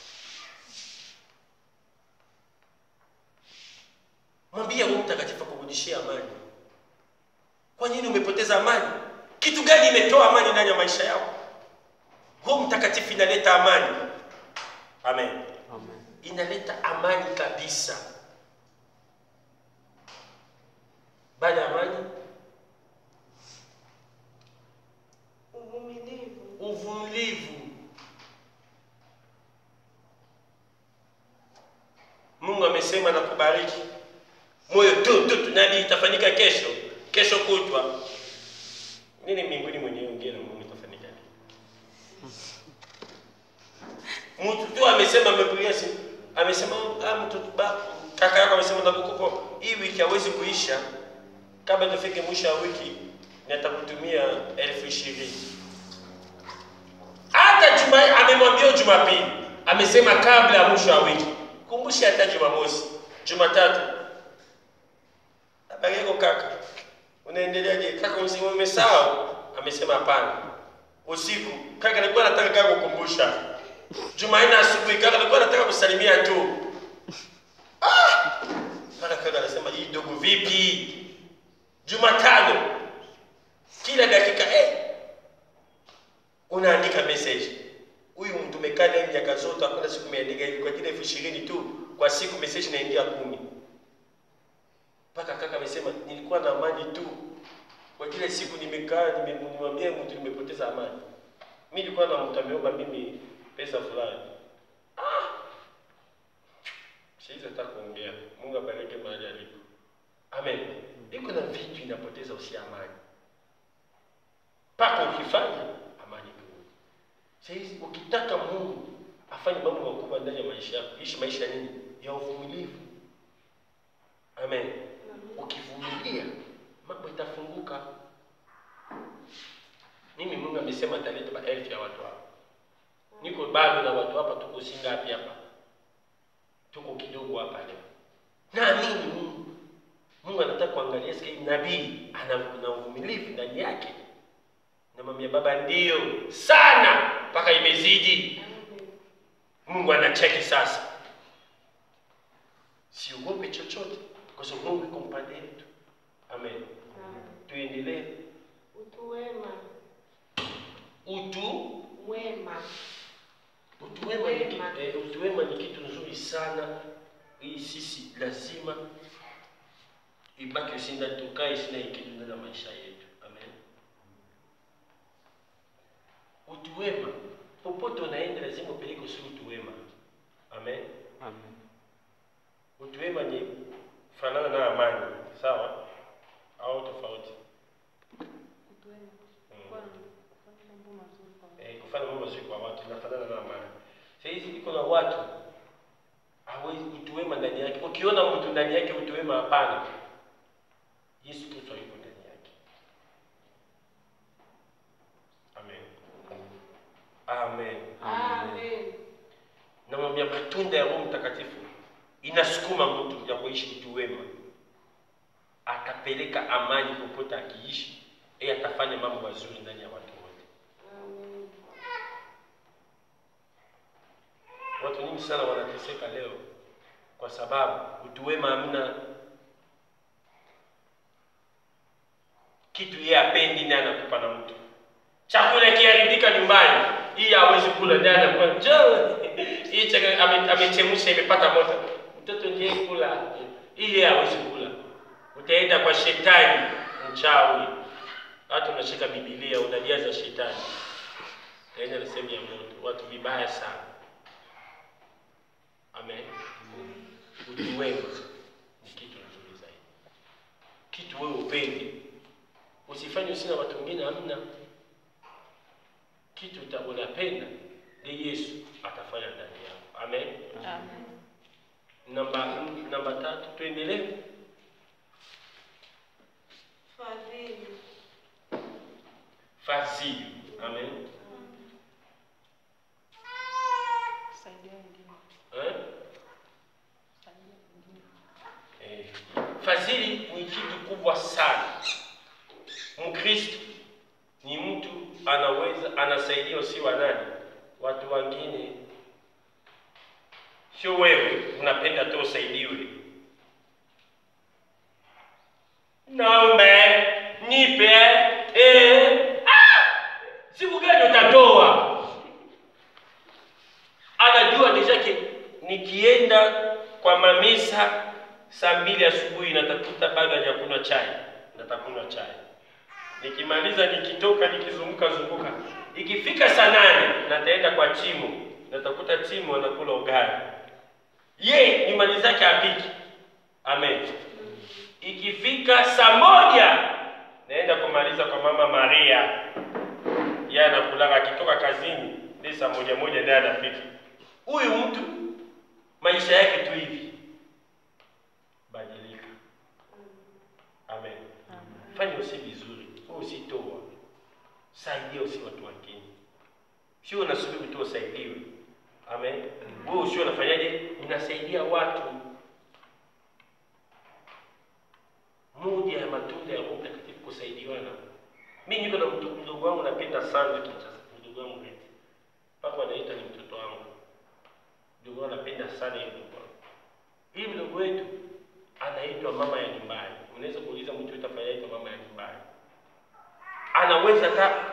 Mwambie Roho Mtakatifu akurudishie amani. Kwa nini umepoteza amani? Kitu gani imetoa amani ndani ya maisha yako? Roho Mtakatifu inaleta amani. Amen, Amen. inaleta amani kabisa. Baada ya amani, uvumilivu, uvumilivu. Mungu amesema na kubariki moyo tu tu tu, nani itafanyika kesho, kesho kutwa. Nini mbinguni mwenyewe ongea na Mungu itafanyika nini? Mtu tu amesema amepigia simu, amesema ah, mtoto ba kaka yako amesema ndakukopo hii wiki hawezi kuisha kabla tufike mwisho wa wiki nitakutumia elfu ishirini hata juma amemwambia Jumapili, amesema kabla ya mwisho wa wiki, kumbusha hata Jumamosi, Jumatatu. Habari yako kaka, unaendeleaje kaka? Msimu umesahau? Amesema hapana. Usiku kaka alikuwa anataka kaka kukumbusha. Jumanne asubuhi kaka alikuwa anataka kusalimia tu. Ah! Mara kaka anasema hii dogo vipi? Jumatano kila dakika eh, unaandika message. Huyu mtu umekaa naye miaka zote, hakuna siku umeandika hivi, kwa ajili ya elfu ishirini tu kwa siku, message inaingia kumi. Mpaka kaka amesema nilikuwa na amani tu, kwa ajili ya siku nimekaa nime- nimwambia mtu nimepoteza amani. Mimi nilikuwa na mtu ameomba mimi pesa fulani. Ah! Siwezi hata kuongea. Mungu abariki mahali alipo. Amen. Iko na vitu inapoteza usia amani mpaka ukifanya amani kurudi. Sasa ukitaka Mungu afanye mambo makubwa ndani ya maisha yako, ishi maisha nini? Ya uvumilivu. Amen. Ukivumilia mambo itafunguka. Mimi Mungu amesema ataleta maelfu ya watu hapa. Niko bado na watu hapa, tuko singapi hapa? Tuko kidogo hapa leo. Naamini Mungu. Mungu anataka kuangalia sikia hii nabii ana kuna uvumilivu ndani yake. Namwambia baba, ndio sana mpaka imezidi. Mungu anacheki sasa, siogope chochote. kwa sababu Mungu iko mpande yetu. Amen. Tuendelee. Utu wema. Utu Wema. utu wema ni kitu, Wema. eh, utu wema ni kitu nzuri sana. Hii sisi lazima ibaki usinda tukae sina ikitu ndani ya maisha yetu. Amen. Utu wema popote unaenda lazima upeleke usi utu wema. Amen. Amen. Utu wema ni fanana na amani, sawa au tofauti? Utu wema. Mm. Kuwa na- kufanya mambo mazuri kwa watu. eh, kufanya mambo mazuri kwa watu inafanana na amani. Sasa hizi iko na watu hawezi utu wema ndani yake. Ukiona mtu ndani yake utu wema, hapana, Yesu Kristo yuko ndani yake. Amen, amen. Amen. Namwambia matunda ya Roho Mtakatifu inasukuma mtu ya kuishi utu wema, atapeleka amani popote akiishi, yeye atafanya mambo mazuri ndani ya watu wote. Amen. Watu nyingi sana wanateseka leo kwa sababu utu wema hamna. Kitu yeye apendi ndiye anakupa na mtu. Chakula kiharibika nyumbani, hii hawezi kula, ndiye anakupa njoo. Hii chakula ame- amechemsha imepata moto, mtoto ndiye kula, hii yeye hawezi kula. Utaenda kwa shetani mchawi, hata unashika Biblia unajaza shetani, utaenda na sehemu ya moto, watu vibaya sana. Amen. Utu wema ni kitu nzuri zaidi, kitu wewe upende, usifanye usina watu wengine, hamna kitu uta- unapenda ni Yesu atafanya ndani yako. Amen. Amen. Namba namba tatu, tuendelee. Fadhili. Fadhili. Amen. Kusaidia wengine. Eh? Kusaidia wengine. Eh, fadhili ni kitu kubwa sana. Mkristo ni mtu anaweza anasaidia si wa nani, watu wengine, sio wewe unapenda tu usaidiwe. Naombe nipe, eh, ah! siku gani utatoa? anajua deshake nikienda kwa mamisa saa mbili asubuhi natakuta bado hajakunywa chai, natakunywa chai. Nikimaliza nikitoka nikizunguka zunguka, ikifika saa nane nataenda kwa Chimu, natakuta Chimu anakula ugali, ye nyumbani zake apiki. Amen. Ikifika saa moja naenda kumaliza kwa mama Maria, yeye anakulaga akitoka kazini ni saa moja moja ndiye anapika. Huyu mtu maisha yake tu hivi, badilika. Amen. Fanya usi vizuri, wewe usitoa, saidia usi watu wengine, sio unasubiri tu usaidiwe. Amen. Wewe usio unafanyaje? Unasaidia watu. Moja ya matunda ya Roho Mtakatifu kusaidiana. Mimi niko na mtu mdogo wangu napenda sana Kinshasa, mdogo wangu Reti. Mpaka wanaita ni mtoto wangu. Mdogo wangu napenda sana yeye mdogo wangu. Hii mdogo wetu anaitwa mama ya nyumbani. Unaweza kuuliza mtu yote afanyaje mama ya nyumbani. Anaweza hata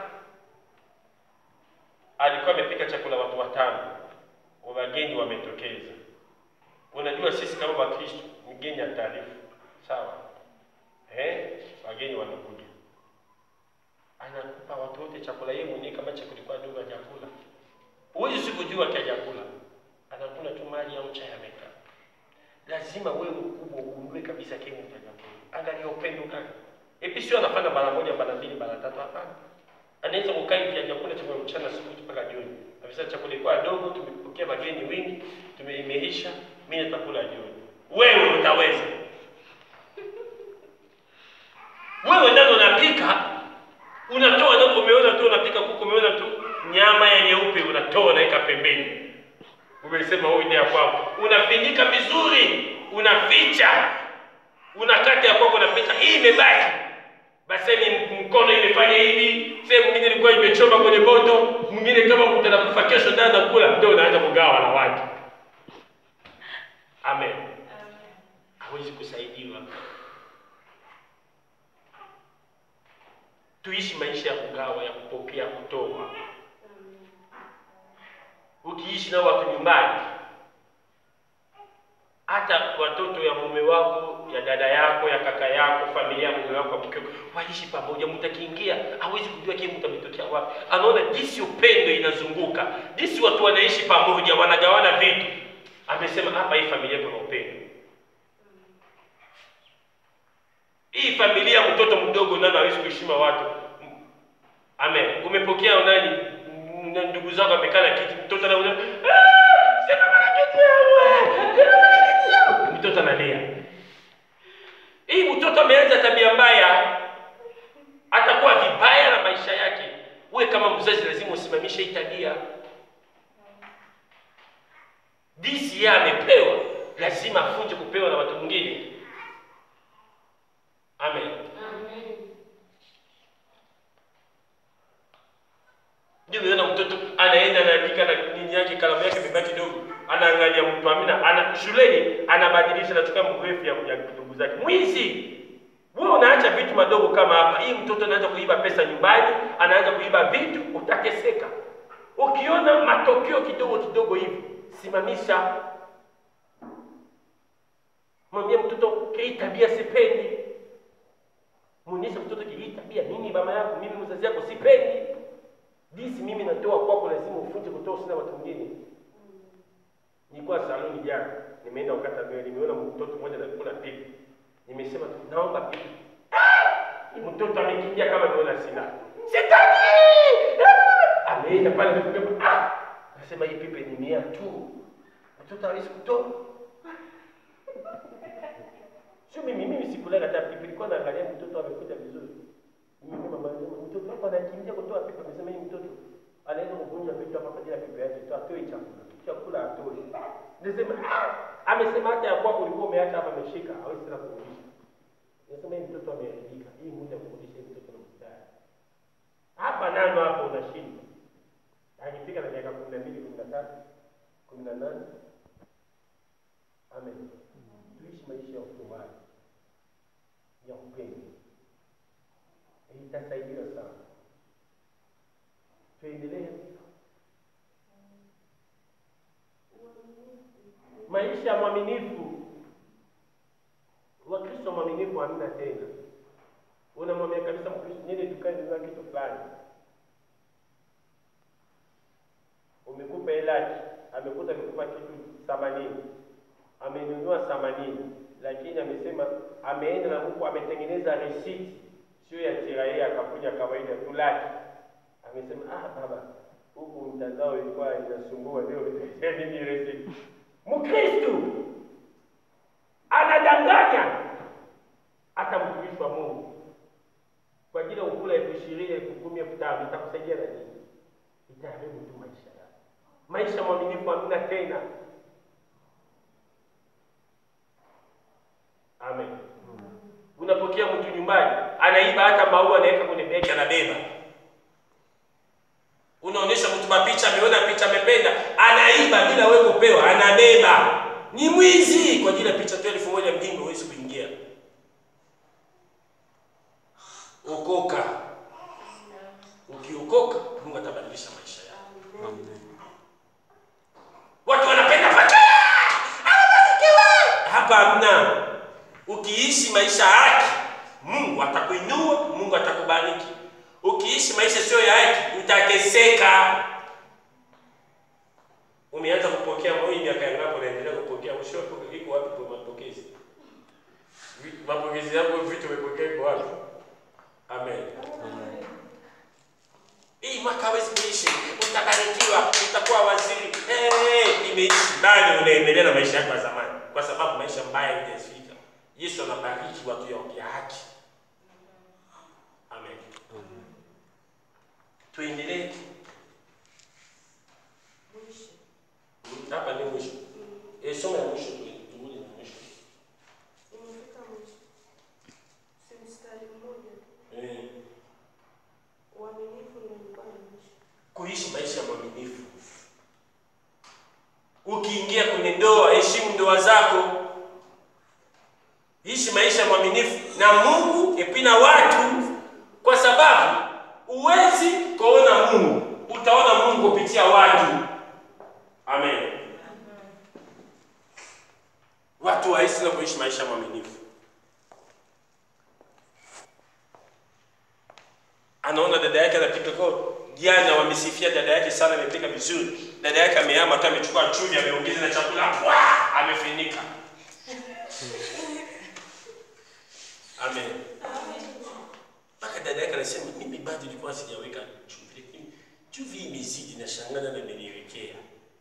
alikuwa amepika chakula watu watano, wageni wametokeza. Unajua sisi kama Wakristo mgeni ataarifu, sawa? Eh, wageni wanakuja, anakupa watu wote chakula, yeye mwenyewe kama chakula kilikuwa dogo hajakula, huwezi sikujua kiajakula, anakula tu mali au chai amekaa. Lazima wewe mkubwa ugundue kabisa kile utajakula. Angalia upendo gani. Epi sio anafanya mara moja, mara mbili, mara tatu, hapana. Anaweza kukaa hivi hajakula chakula mchana asubuhi mpaka jioni. Afisa chakula ilikuwa dogo, tumepokea wageni wengi, tumeimeisha, mimi nitakula jioni. Wewe utaweza? Wewe ndio unapika, unatoa ndio umeona tu unapika kuku, umeona tu nyama ya nyeupe unatoa unaweka pembeni. Umesema huyu ni ya kwako. Unapindika vizuri, unaficha. Unakata ya kwako unaficha. Hii imebaki. Basi ni mkono imefanya hivi, sehemu nyingine ilikuwa imechoma kwenye moto, mwingine kama utanakufa kesho ndio anakula, ndio unaanza kugawa na watu. Amen. hawezi kusaidiwa. Tuishi maisha ya kugawa, ya kupokea, kutoa. Ukiishi na watu nyumbani, hata watoto ya mume wako, ya dada yako, ya kaka yako, familia ya mume wako, mke wako, waishi pamoja. Mtakiingia hawezi kujua kile mtu ametokea wapi. Anaona jinsi upendo inazunguka, jinsi watu wanaishi pamoja, wanagawana vitu. Amesema hapa, hii familia kuna upendo. Hii familia, mtoto mdogo nani hawezi kuheshima watu. Amen. Umepokea nani? Na ndugu zako amekaa na kiti, mtoto anaona "Ah, sema bana kiti yangu." mtoto analia. Hii mtoto ameanza tabia mbaya, atakuwa vibaya na maisha yake. Uwe kama mzazi, lazima usimamishe hii tabia. Disi yeye amepewa, lazima afunje kupewa na watu wengine. Amen. Ndio umeona mtoto anaenda anaandika na nini yake kalamu yake imebaki kidogo, anaangalia mtu amina, ana shuleni anabadilisha, anachukua mrefu ya ya ndugu zake. Mwizi wewe, unaacha vitu madogo kama hapa. Hii mtoto anaanza kuiba pesa nyumbani, anaanza kuiba vitu, utateseka. Ukiona matokeo kidogo kidogo hivi, simamisha, mwambie mtoto, hii tabia sipendi. Muonyeshe mtoto hii tabia, mimi baba yako, mimi mzazi yako sipendi disi mimi natoa kwako, lazima ufunje kutoa usina watu wengine. Nilikuwa saloni jana, nimeenda ukata nywele, nimeona mtoto mmoja anakula pipi, nimesema tu naomba pipi. Ah! Mtoto amekimbia kama nimeona sina sitaki. Ah! Ameenda pale amekuja, ah, nasema hii pipi ni mia tu, mtoto hawezi kutoa. Sio mimi, mimi sikulaga hata pipi, nilikuwa naangalia mtoto amekuja vizuri. Mimi mama anasema mtoto wako anakimbia kutoa pipa, amesema hii mtoto anaweza kuvunja vitu hapa kwa ajili ya pipa yake tu, atoe chakula. Chakula atoe. Nisema ah, amesema hata ya kwako ulikuwa umeacha hapa ameshika, hawezi tena kurudisha. Nasema hii mtoto ameharibika. Hii muda wa kurudisha hii mtoto na mstari. Hapa nano hapo unashinda. Akifika na miaka 12, 13, 18. Amen. Tuishi maisha ya utumani. Ya upendo itasaidia sana. Tuendelee maisha ya mwaminifu. Wakristo mwaminifu hamna tena. Unamwambia kabisa Mkristo, nini dukani nunua kitu fulani, umekupa elaki, amekuta amekupa kitu themanini, amenunua themanini, lakini amesema ameenda na huku ametengeneza risiti sio ya TRA akakuja kawaida tu laki. Amesema ah, baba, huku mtandao ilikuwa inasumbua leo nini receipt. Mkristo anadanganya hata mtumishi wa Mungu kwa ajili ya ukula elfu ishirini elfu kumi elfu tano itakusaidia na nini? Itaharibu tu maisha yako. Maisha mwaminifu hamna tena. Amen. Unapokea mtu nyumbani anaiba hata maua anaweka kwenye begi anabeba. Unaonyesha mtu mapicha, ameona picha amependa, anaiba bila wewe kupewa, anabeba. Ni mwizi kwa ajili ya picha tu elfu moja mjinga huwezi kuingia. Okoka. Ukiokoka, Mungu atabadilisha maisha yako. Amen. Watu wanapenda fakira. Anabarikiwa. Hapa hamna. Ukiishi maisha ya haki, Mungu atakuinua, Mungu atakubariki. Ukiishi maisha sio ya haki, utateseka. Umeanza kupokea moyo miaka yangapi unaendelea kupokea? Mwisho wako iko wapi kwa mapokezi? Vi- Mapokezi yako vitu umepokea iko wapi? Amen. Hii mwaka hawezi kuishi, utabarikiwa, utakuwa waziri. Hey, imeishi bado unaendelea na maisha yako ya zamani, kwa sababu maisha mbaya haijafika. Yesu anabariki watu ya ya haki. Amen. Tuendelee. Hapa ni mwisho. Eh, soma ya mwisho tu, turudi na mwisho. Imefika mwisho. Si mstari mmoja tu. Eh, Uaminifu ndio ulikuwa ni mwisho. kuishi maisha ya mwaminifu. Ukiingia kwenye ndoa, heshimu ndoa zako. mwaminifu na Mungu epi na watu, kwa sababu huwezi kuona Mungu, utaona Mungu kupitia watu. Amen. Watu waishi na kuishi maisha mwaminifu. anaona dada yake anapika kwa jana, wamesifia dada yake sana, amepika vizuri. Dada yake amehama tu, amechukua chumvi, ameongeza na chakula, wa amefinika. Amen. Mpaka dada yake anasema mimi bado nilikuwa sijaweka chumvi, lakini chumvi hii imezidi, na shangana na ameniwekea.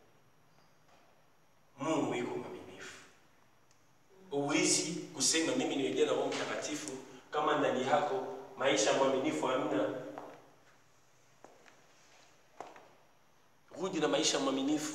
Mungu yuko mwaminifu. Huwezi kusema mimi nimejaa na Roho Mtakatifu kama ndani yako maisha mwaminifu hamna. Rudi na maisha mwaminifu.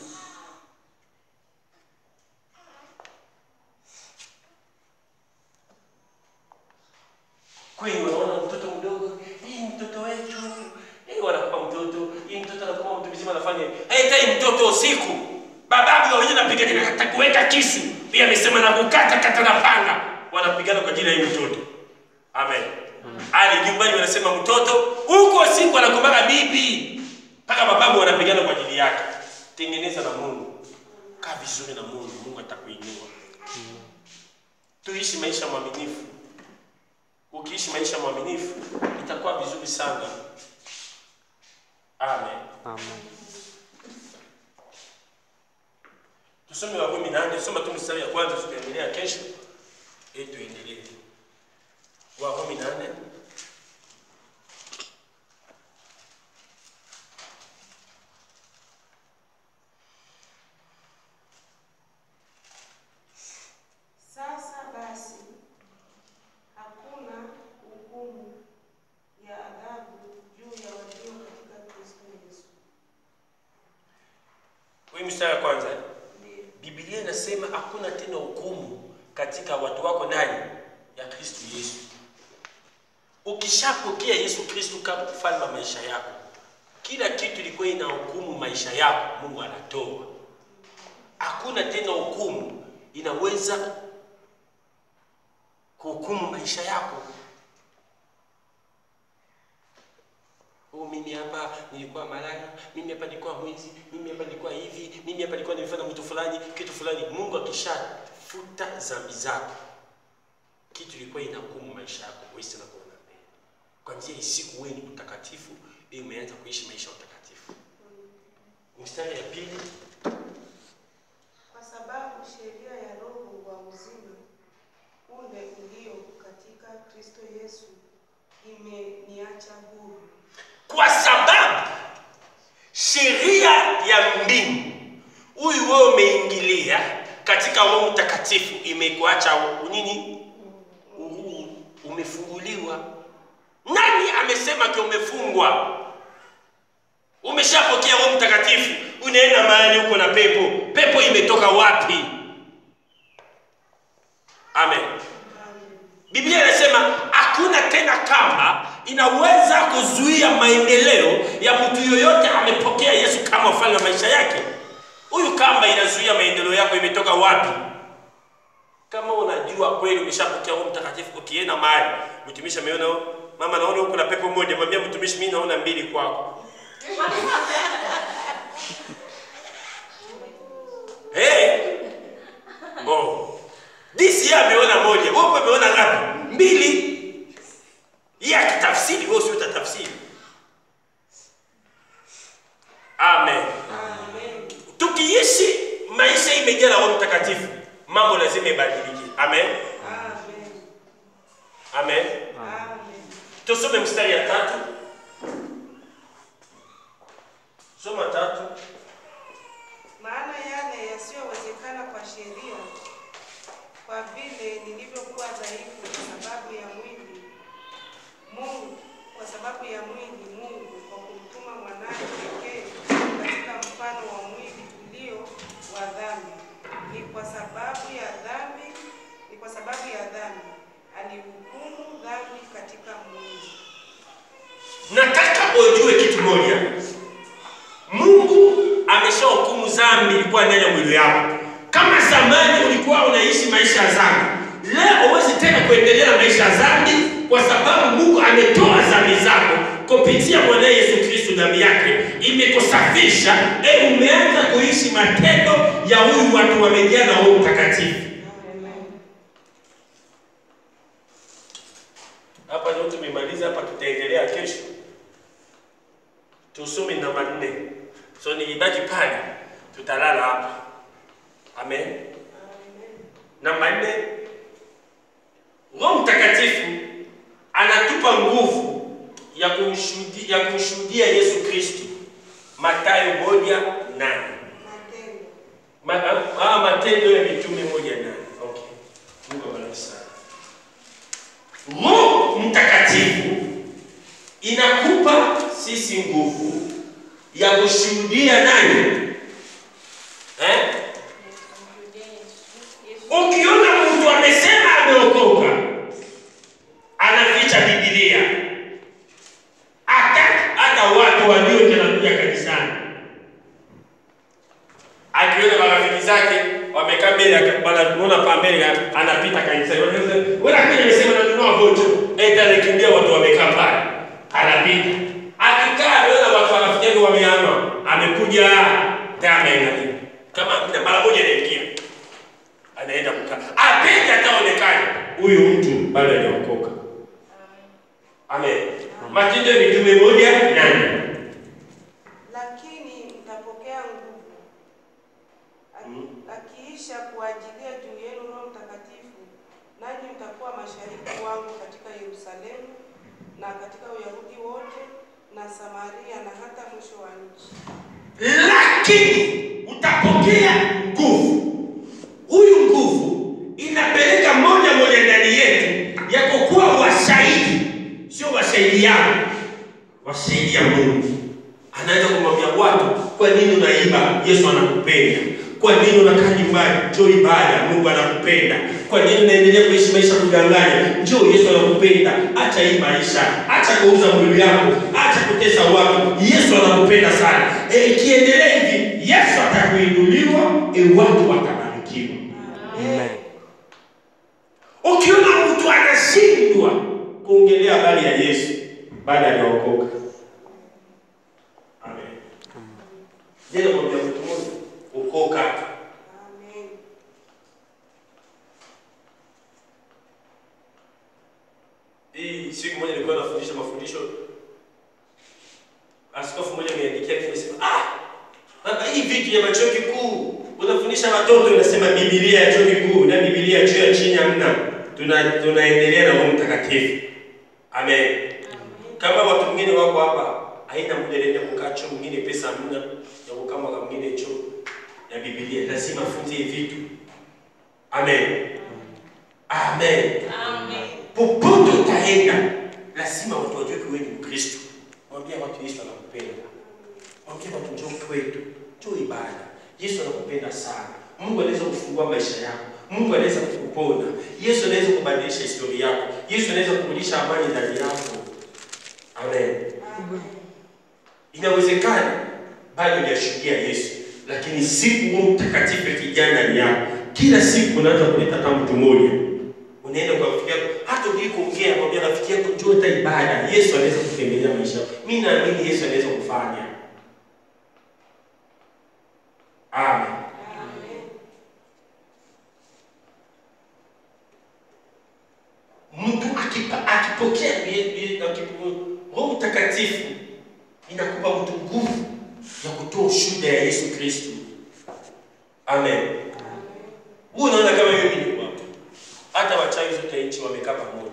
Kweli wanaona mtoto mdogo, hii mtoto wetu, hii wanakupa mtoto, hii mtoto anakuwa mtu mzima anafanya, haitai mtoto usiku. Bababu wenyewe napigana na hata kuweka kisu. Pia amesema na kukata kata na panga. Wanapigana kwa ajili ya hii mtoto. Amen. Ali nyumbani wanasema mtoto huko siku anakumbaga bibi mpaka mababu wanapigana kwa ajili yake. Tengeneza na Mungu, kaa vizuri na Mungu, Mungu atakuinua. Tuishi maisha mwaminifu. Ukiishi maisha mwaminifu itakuwa vizuri sana. Amen. Amen. Tusome Warumi nane, soma tu mstari ya kwanza, tutaendelea kesho. Eh, tuendelee. Warumi nane. Sasa basi hakuna hukumu ya adhabu juu ya walio katika Kristo Yesu. Huyu mstari wa kwanza. Ndiyo. Biblia inasema hakuna tena hukumu katika watu wako ndani ya Kristo Yesu. Ukishapokea Yesu Kristo kama mfalme wa maisha yako, kila kitu ilikuwa ina hukumu maisha yako, Mungu anatoa. Hakuna tena hukumu inaweza kuhukumu maisha yako. Oh, mimi hapa nilikuwa malaya, mimi hapa nilikuwa mwizi, mimi hapa nilikuwa hivi, mimi hapa nilikuwa nimefanya mtu fulani, kitu fulani. Mungu akishafuta dhambi zako, kitu ilikuwa inahukumu maisha yako, wewe tena kuona mbele. Kwa njia hii siku wewe ni mtakatifu, wewe umeanza kuishi maisha ya utakatifu. Mstari ya pili, Kwa sababu sheria ya Roho wa uzima ule ulio katika Kristo Yesu imeniacha huru. kwa sababu sheria ya mbingu huyu wewe umeingilia katika Roho Mtakatifu imekuacha u- nini? Uhuru, umefunguliwa. Nani amesema ke umefungwa? Umeshapokea Roho Mtakatifu, unaenda mahali huko na pepo. Pepo imetoka wapi? Amen. Biblia inasema hakuna tena kamba inaweza kuzuia maendeleo ya mtu yoyote amepokea Yesu kama mfalme wa maisha yake. Huyu kamba inazuia maendeleo yako imetoka wapi? Kama unajua kweli umeshapokea Roho Mtakatifu, ukienda mahali mtumishi ameona mama, naona huko na pepo moja, mwambie mtumishi, mimi naona mbili kwako. Hey! Bo. Disi yeye ameona moja, wewe upo umeona ngapi? Mbili. Yeye akitafsiri, wewe usio utatafsiri. Amen. Tukiishi maisha imejaa na Roho Mtakatifu, mambo lazima ibadilike. Amen. Amen. Amen. Amen. Tusome mstari ya tatu. Soma tatu. Maana yale yasiyowezekana kwa sheria, kwa vile nilivyokuwa dhaifu kwa sababu ya mwili, Mungu kwa sababu ya mwili, Mungu kwa kumtuma mwanaye pekee katika mfano wa mwili ulio wa dhambi, ni kwa sababu ya dhambi, ni kwa sababu ya dhambi alihukumu dhambi katika mwili. Nataka ujue kitu moja. Mungu ameshahukumu dhambi ilikuwa ndani ya mwili wako. Kama zamani ulikuwa unaishi maisha ya dhambi, leo huwezi tena kuendelea na kuondosha dhambi, kwa sababu Mungu ametoa dhambi zako kupitia mwana Yesu Kristo, damu yake imekusafisha. E, umeanza kuishi matendo ya huyu watu wamejaa na Roho Mtakatifu. Hapa ndio tumemaliza hapa, tutaendelea kesho. Tusome namba nne. So nikibaki pale tutalala hapa. Amen. Namba nne, Roho Mtakatifu anatupa nguvu ya kumshuhudia ya kumshuhudia Yesu Kristo. Mathayo moja nane. Matendo. Ma, ah, ah, Matendo ya Mitume moja nane. Okay. Mungu abariki sana. Roho Mtakatifu inakupa sisi nguvu ya kushuhudia nani? Eh? Ukiona mtu amesema ameokoka, anaficha Biblia, hata hata watu walio wanakuja kanisani, akiona marafiki zake wamekaa mbele, wanaona pa mbele, anapita kanisani, wewe akija amesema nanunua vocha, eti anakimbia watu wamekaa pale, anapita akikaa, anaona watu rafiki yake wameama, amekuja tama inalia kama mara moja inaingia anaenda kukaa apende ataonekana huyu mtu bado hajaokoka. Amen. Matendo ya Mitume moja nane. Lakini mtapokea nguvu Aki- Mm. akiisha kuajilia juu yenu Roho Mtakatifu, nanyi mtakuwa mashahidi wangu katika Yerusalemu na katika Uyahudi wote na Samaria na hata mwisho wa nchi. Lakini utapokea nguvu. Huyu nguvu inapeleka moja moja ndani yetu ya kukuwa washahidi, sio washahidi yao, washahidi ya Mungu. Anaweza kumwambia watu, kwa nini unaiba? Yesu anakupenda. Kwa nini unakaa nyumbani? Njoo ibada, Mungu anakupenda. Kwa nini unaendelea kuishi maisha ya kudanganya? Njoo, Yesu anakupenda. Acha hii maisha, acha kuuza mwili wako, acha kutesa watu. Yesu anakupenda sana. E, ikiendelea hivi, Yesu atakuinuliwa, e, watu watabarikiwa. Amen. Ukiona mtu anashindwa kuongelea habari ya Yesu baada ya kuokoka, amen. Je, namwambia mtu mmoja okoka. Amen. Hii siku moja nilikuwa nafundisha mafundisho, askofu mmoja ameniandikia kimesema, ah, baba, hii vitu ya chuo kikuu unafundisha watoto, unasema Biblia ya chuo kikuu na Biblia ya chuo ya chini hamna. Tuna tunaendelea na Roho Mtakatifu. Amen. Kama watu wengine wako hapa, haina muda nenda kukaa chuo mwingine, pesa hamna ya kukaa mwaka mwingine chuo ya Biblia, lazima afunze hivi vitu. Amen. Amen. Popote utaenda, lazima watu wajue wewe ni Mkristo. Mwambie watu Yesu anakupenda. Mwambie watu njoo kwetu, njoo ibada. Yesu anakupenda sana. Mungu anaweza kufungua maisha yako. Mungu anaweza kukupona. Yesu anaweza kubadilisha historia yako. Yesu anaweza kurudisha amani ndani yako. Amen. Inawezekana bado hujashuhudia Yesu, lakini siku Roho Mtakatifu akijaa ndani yako, kila siku unaanza kuleta hata mtu mmoja, unaenda kwa rafiki yako, hata ujui kuongea, mwambia rafiki yako njoo hata ibada. Yesu anaweza kutembelea maisha yako. Mimi naamini Yesu anaweza kufanya. Amen. Mtu akipa- akipokea bie- bie- akipo- Roho Mtakatifu inakupa mtu nguvu ya kutoa ushuhuda ya Yesu Kristo. Amen. Wewe unaona kama mimi ni wapo. Hata wachawi zote nchi wamekaa pamoja.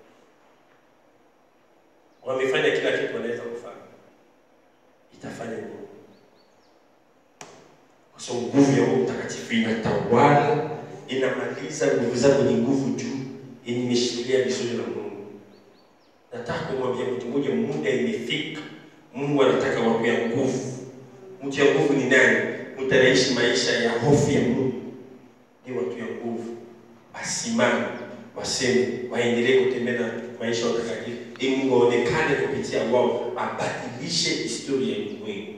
Wamefanya kila kitu wanaweza kufanya. Itafanya nini? Kwa sababu nguvu ya Roho Mtakatifu inatawala, inamaliza nguvu zako ni nguvu juu yenye imeshikilia vizuri na Mungu. Nataka kumwambia mtu mmoja, muda imefika. Mungu anataka watu ya nguvu. Mtu ya nguvu ni nani? Mtu anaishi maisha ya hofu ya Mungu. Ni watu ya nguvu, wasimame, waseme, waendelee kutembea na maisha ya utakatifu, ili Mungu aonekane kupitia wao, abadilishe historia ya ulimwengu.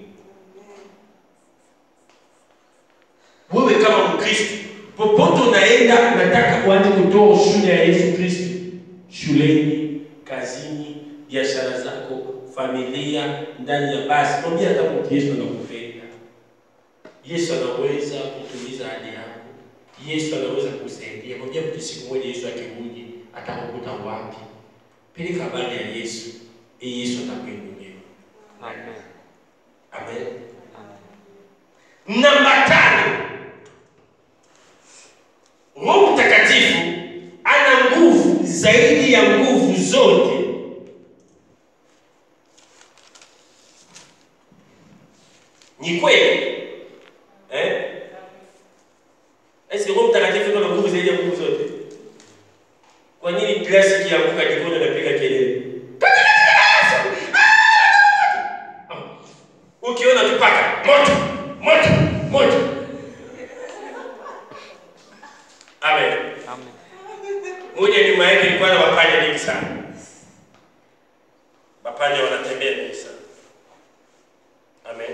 Wewe kama Mkristo, popote unaenda, nataka uanze kutoa ushuhuda ya Yesu Kristo. shuleni, kazini, biashara zako, familia, ndani ya basi. Mwambie hata mtu Yesu anakupenda. Yesu anaweza kutuliza hali yako. Yesu anaweza kusaidia. Mwambie mtu siku moja Yesu akirudi atakukuta wapi? Peleka habari ya Yesu. Ili Yesu atakuinulia. Amen. Amen. Amen. Namba tano, Roho Mtakatifu ana nguvu zaidi ya nguvu zote. Ni kweli eh? Esi Roho Mtakatifu ndio ana nguvu zaidi ya nguvu zote. Kwa nini glasi ikianguka jikoni napiga kelele? Ukiona tupaka moto moto moto. Amen. Amen. Moja nyuma yake ilikuwa na mapanya mengi sana. Mapanya wanatembea mengi sana. Amen.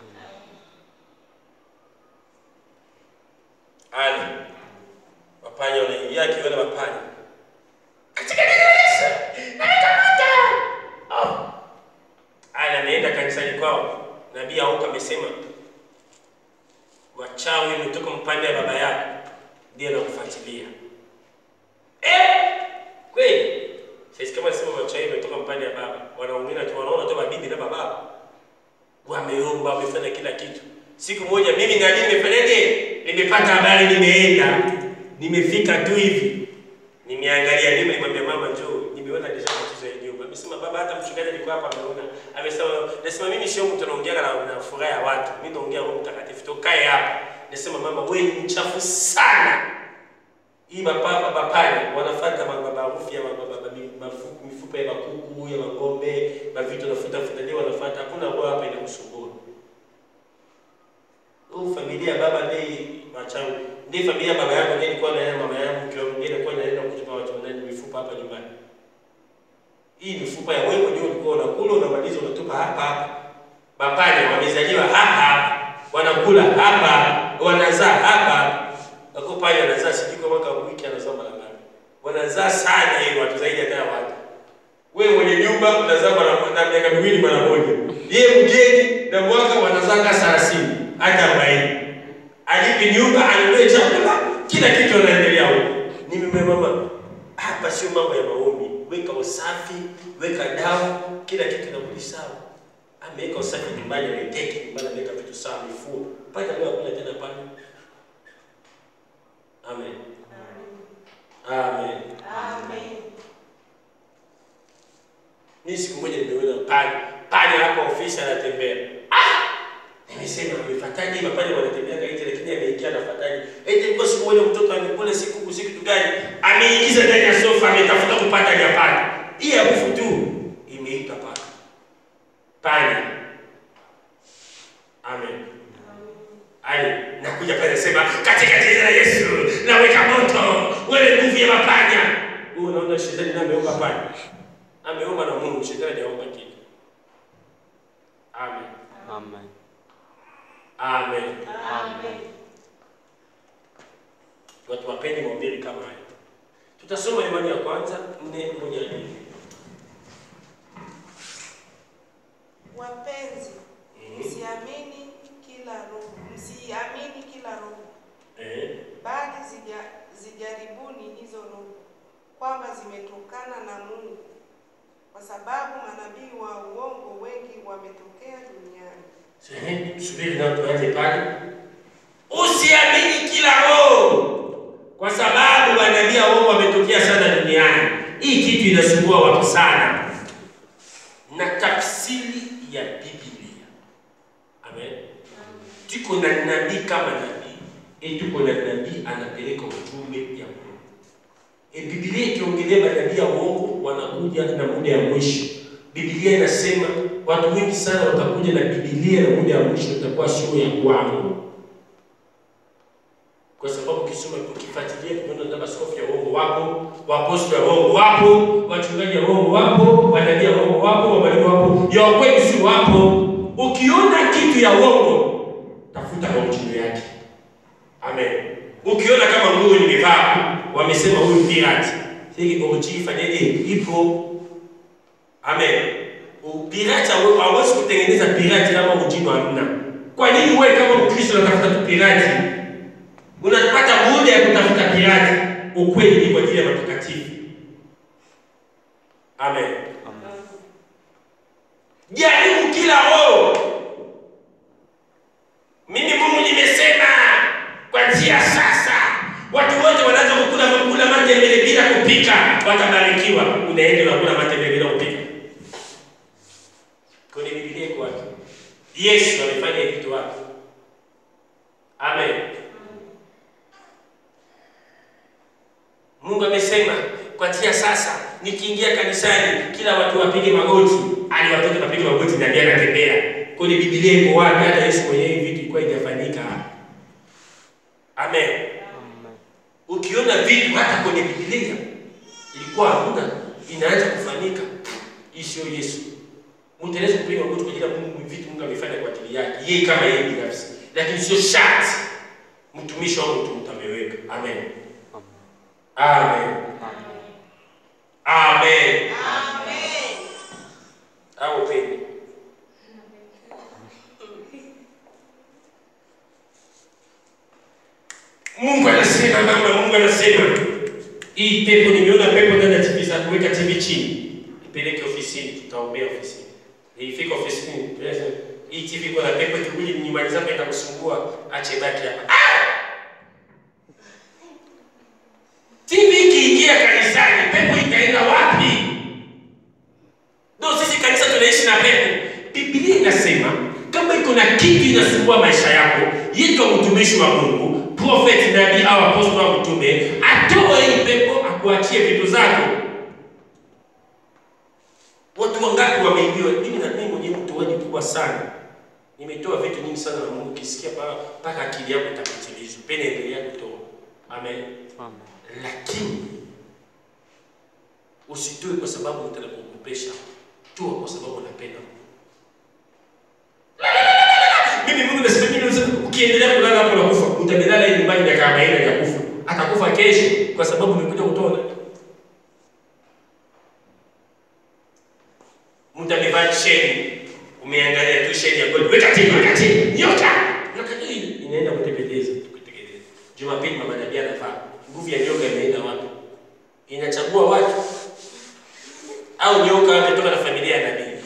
Ali. Mapanya wanaingia akiona mapanya. Katika jina la Yesu. Namekamata. Oh. Ali anaenda kanisani kwao. Nabii Auka amesema wachawi umetoka mpande ya baba yako ndiye anakufuatilia. Eh? Kweli? Sisi kama sema wachawi umetoka mpande ya baba, wanaongea tu wanaona tu mabibi na baba. Wameomba, wamefanya kila kitu. Siku moja mimi na mimi nimefanyaje? Nimepata habari nimeenda. Nimefika tu hivi. Nimeangalia nyuma nimwambia mama njoo, nimeona deja tatizo ya nyumba. Amesema baba hata mchungaji alikuwa hapa ameona. Amesema nasema mimi sio mtu anaongea na, na furaha ya watu. Mimi naongea Roho Mtakatifu. Tokae hapa. Nasema mama wewe ni mchafu sana. Hii mapapa mapanya wanafuata mabarufu ya mababa mafuku mifupa ya makuku ya magombe mavitu nafuta futa ndio wanafuata. Hakuna roho hapa inakusumbua. Huu familia ya baba ndiye machawi. Ndiye familia ya baba yako ndiye ilikuwa na yeye mama yangu kioo ndiye ilikuwa inaenda kutupa watu ndani mifupa hapa nyumbani. Hii mifupa ya wewe ndio ulikuwa unakula unamaliza unatupa hapa hapa. Mapanya wamezaliwa hapa hapa. Wanakula hapa hapa. Wanazaa hapa hapa. Wako pale anazaa sijui kwa mwaka wiki anazaa mara ngapi. Wanazaa sana hiyo watu zaidi hata ya watu. Wewe mwenye nyumba unazaa mara moja miaka miwili mara moja. Yeye mgeni na mwaka wanazaa ka 30 hata 40. Alipi nyumba anunue chakula kila kitu anaendelea huko. Nimemwambia mama hapa sio mambo ya maombi. Weka usafi, weka dawa, kila kitu inarudi sawa. Ameweka usafi nyumbani, ameteki nyumbani, ameweka vitu sawa, mifuo. Pata leo hakuna tena pale. Amen. Amen. Amen. Mimi siku moja nimeona pale pale hapo ofisi anatembea. Ah! Nimesema amefuataje mapale wanatembea nje lakini ameingia anafuataje? Eti kwa siku moja mtoto amekula siku usiku kitu gani? Ameingiza ndani ya sofa ametafuta kupata japani. Hii harufu tu imeita pale. Pale. Amen. Ali, nakuja pale nasema katika jina la Yesu naweka moto wewe nguvu ya mapanya. Wewe unaona shetani na ameomba panya. Ameomba na Mungu, shetani hajaomba kitu. Amen. Amen. Amen. Amen. Watu wapende mahubiri kama haya. Tutasoma imani ya kwanza nne moja nne. Wapenzi, Mhm. msiamini kila roho, msiamini kila roho, Eh. bali zija- zijaribuni hizo roho kwamba zimetokana na Mungu, kwa sababu manabii wa uongo wengi wametokea duniani. Sehemu subiri na tuanze pale. Usiamini kila roho, kwa sababu manabii wa uongo wametokea sana duniani. Hii kitu inasumbua watu sana, na tafsiri ya Biblia. Amen. Tuko na nabii kama nabii, e, tuko na nabii anapeleka ujumbe ya Mungu. E, Biblia ikiongelea manabii ya uongo wanakuja na muda ya mwisho. Biblia inasema watu wengi sana watakuja na Biblia na muda ya mwisho itakuwa sio ya kwangu, kwa sababu ukisoma ukifuatilia, tumeona kama askofu ya uongo wapo, waapostoli wa uongo wapo, wachungaji wa uongo wapo, manabii wa uongo wapo, wamalimu wapo, ya kweli si wapo. Ukiona kitu ya uongo, tafuta maujio yake. Amen. Ukiona kama nguo nimevaa wamesema huyu pirati, hii orji ifanyeje? Ipo. Amen. Pirati hawe- hawezi kutengeneza pirati kama ujino hamna. Kwa nini wewe kama Mkristo unatafuta tu pirati? Unapata muda ya kutafuta pirati. Ukweli ni kwa ajili ya matakatifu. Amen. Jaribu kila roho. Mimi Mungu nimesema kuanzia sasa watu wote wanaanza kukula kukula matembele bila kupika, watabarikiwa. Unaenda unakula matembele bila kupika. Kwenye Biblia iko wapi? Yesu amefanya hivi vitu wapi? Amen. Mungu amesema kuanzia sasa nikiingia kanisani kila watu wapige magoti. Aliwatoka kapige magoti na ndiye anatembea. Kwenye Biblia iko wapi? Hata Yesu mwenyewe hivi vitu ilikuwa haijafanyika. Amen. Amen. Ukiona vitu hata kwenye Biblia ilikuwa hakuna, inaanza kufanyika. Hii sio Yesu. Mtaweza kupiga magoti kwa ajili ya Mungu, vitu Mungu amefanya kwa ajili yake, yeye kama yeye binafsi, lakini sio sharti mtumishi wa mtu mtameweka. Amen. Amen. Amen. Au upende. Mungu anasema mama, Mungu anasema hii pepo, nimeona pepo ndani ya TV za kuweka TV chini, ipeleke ofisini, tutaombea ofisini. Ifika ofisini, tunasema, hii TV iko na pepo, ikikuja nyumbani zako itakusumbua, ache baki hapa. Ah! TV ikiingia kanisani, pepo itaenda wapi? Ndio sisi kanisa tunaishi na pepo. Biblia inasema kama iko na kitu inasumbua maisha yako, yitwa mtumishi wa Mungu, prophet, nabii au apostol au mtume, atoe hii pepo akuachie vitu zako. Watu wangapi wameibiwa? Mimi na mimi mwenyewe mtoaji mkubwa sana. Nimetoa vitu nyingi sana na Mungu, ukisikia pa- mpaka akili yako itapitilizwa. Pene endelea kutoa. Amen Amen. lakini usitoe kwa sababu unataka kukopesha, toa kwa sababu unapenda. Mimi Mungu nasema mimi nasema ukiendelea kulala hapo unakufa. Utamelala hii nyumbani miaka 40 ya kufa. Atakufa kesho kwa sababu umekuja kutoa. Mtu amevaa sheni, umeangalia tu sheni ya gold, weka chini, weka chini, nyota. Nyota hii inaenda kutembeleza, kutekeleza. Jumapili mama Nabii anafaa. Nguvu ya nyoka imeenda wapi? Inachagua watu au nyoka ametoka na familia ya nabii?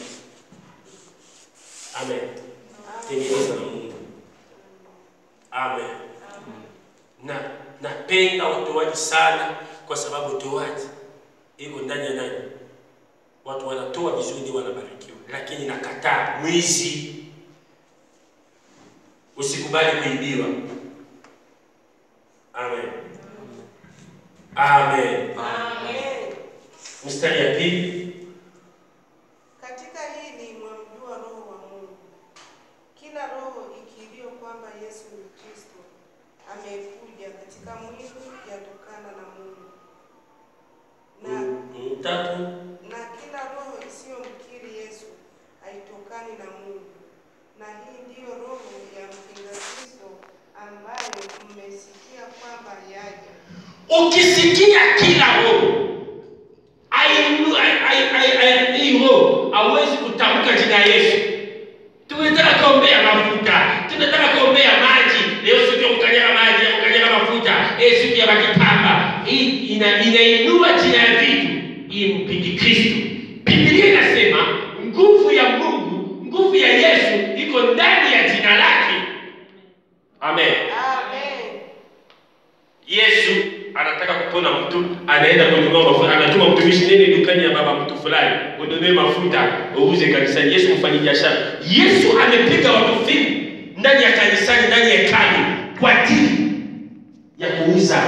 Amen. Tengeneza na Mungu. Amen. Na napenda utoaji sana kwa sababu utoaji iko ndani ya nani? Watu wanatoa vizuri ndio wanabarikiwa, lakini nakataa mwizi. Usikubali kuibiwa. Amen. Amen. Amen. Mstari ya pili. Katika hili mwamjua Roho wa Mungu. Kila roho ikiriyo kwamba Yesu ni Kristo amekuja katika mwili yatokana na Mungu, na, Mm, Tatu. na kila roho isiyomkiri Yesu haitokani na Mungu. Na hii ndiyo roho ya mpinga Kristo ambayo mmesikia kwamba yaja. Ukisikia kila roho ainu- ai- ai- ai- ai- hii roho hawezi kutamka jina ya Yesu. Tunataka kuombea mafuta, tunataka kuombea maji. Leo siku ya kukanyaga maji, ya kukanyaga mafuta, eh, siku ya makitamba. Hii ina, inainua jina ya vitu, hii mpingi Kristo. Biblia inasema nguvu ya Mungu, nguvu ya Yesu iko ndani ya jina lake. Amen. Amen. Yesu anataka kupona mtu, anaenda kununua mafuta, anatuma mtumishi, nene dukani ya baba mtu fulani, ununue mafuta uuze kanisani. Yesu mfanyi biashara. Yesu amepiga watu fimbo ndani ya kanisani, ndani ya hekalu kwa ajili ya kuuza.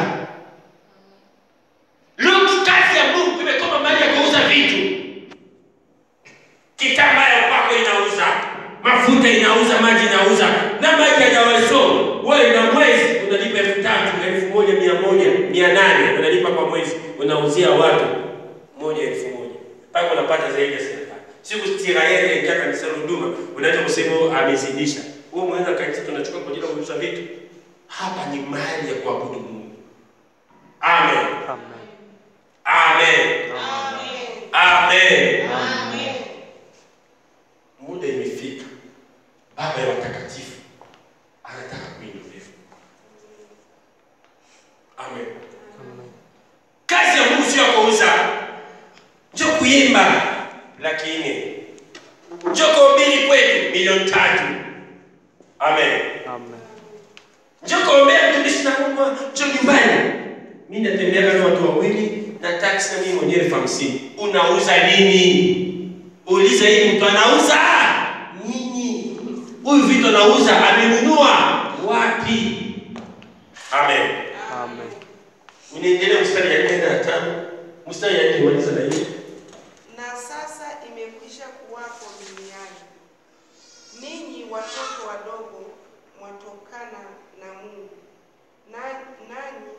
Leo kazi ya Mungu imekoma mali ya kuuza vitu. Kitambaa ya kwako inauza, mafuta inauza, maji inauza, na maji hajawaso. Wewe na mwezi unalipa elfu tatu, elfu moja, mia moja, mia nane unalipa kwa mwezi, unauzia watu moja elfu moja mpaka unapata zaidi ya serikali. Siku Israeli ingia kanisa la huduma, unaweza kusema "Oh, amezidisha. Wewe mwenza kanisa tunachukua kwa ajili ya kuuza vitu. Hapa ni mahali ya kuabudu Mungu. Amen. Amen. Amen. Amen. Amen. Amen. Amen. Muda imefika. Baba ya watakatifu anataka kuinuliwa. Amen. Kazi ya Mungu sio ya kuuza, njo kuimba, lakini njo kuhubiri kwetu milioni tatu. Amen. Amen. Njo kuombea mtumishi na Mungu, njo nyumbani. Mimi natembea kama watu wawili na taksi na mimi mwenyewe elfu hamsini. Unauza nini? Uliza hii mtu anauza nini? Huyu vitu anauza amenunua wapi? Amen. Amen. Unaendelea mstari ya nne na tano. Mstari ya nne maliza na hiyo. Na sasa imekwisha kuwapo duniani. Ninyi watoto wadogo mwatokana na Mungu. Na, nanyi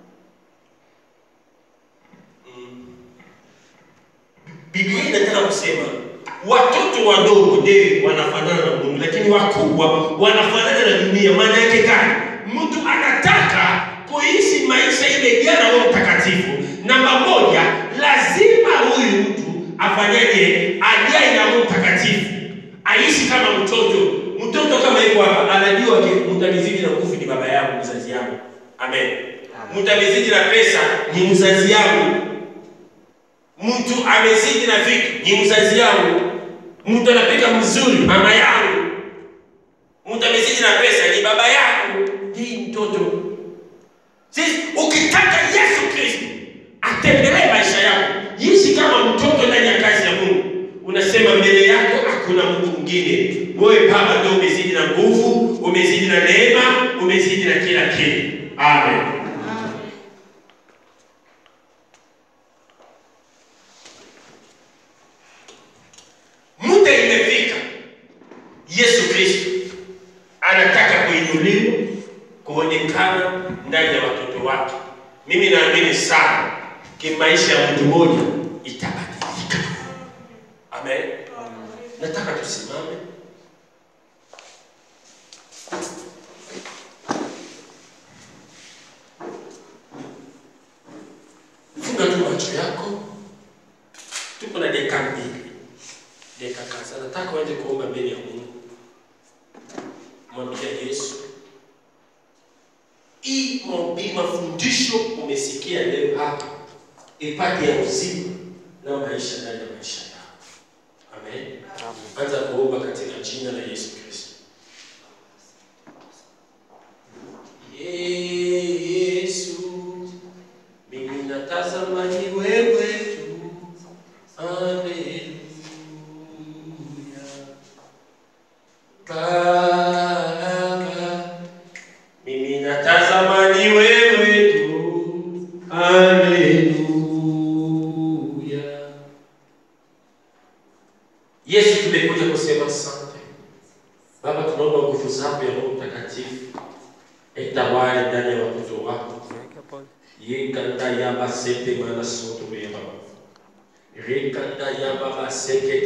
Biblia inataka kusema watoto wadogo ndio wanafanana na Mungu, lakini wakubwa wanafanana na dunia. Maana yake gani? Mtu anataka kuishi maisha imejaa na Roho Mtakatifu. Namba moja, lazima huyu mtu afanyaje? Ajae na Roho Mtakatifu, aishi kama mtoto. Mtoto kama yuko hapa anajua ke mtamizidi na nguvu ni baba yangu, mzazi yangu. Amen. Mtamizidi na pesa ni mzazi yangu mtu amezidi na vitu ni mzazi yangu, mtu anapika mzuri mama yangu, mtu amezidi na pesa ni baba yangu. Hii mtoto sisi, ukitaka Yesu Kristo atembelee maisha yako, ishi kama mtoto ndani ya kazi ya Mungu. Unasema mbele yako hakuna Mungu mwingine, wewe Baba ndio umezidi na nguvu, umezidi na neema, umezidi na kila kitu. Amen. Muda imefika, Yesu Kristo anataka kuinuliwa, kuonekana ndani ya watoto wake. Mimi naamini sana kimaisha ya mtu mmoja itabadilika. Amen. Nataka tusimame. Funga tu macho yako. Tuko na dakika mbili dakika kadhaa. Nataka uanze kuomba mbele ya Mungu, mwambia Yesu, hii maombi mafundisho umesikia leo hapa ipate ya uzima na maisha ndani ya maisha yako. Amen. Anza kuomba katika jina la Yesu Kristo. Yesu, mimi natazama ni wewe tu. Haleluya. Baba, mimi natazama ni wewe tu. Haleluya. Yesu, tumekuja kusema asante. Baba, tunaomba nguvu zako ya Roho Mtakatifu itawale ndani ya watoto wako Weka pole. yekanda yaba sete mana soto yaba rekanda yaba baseke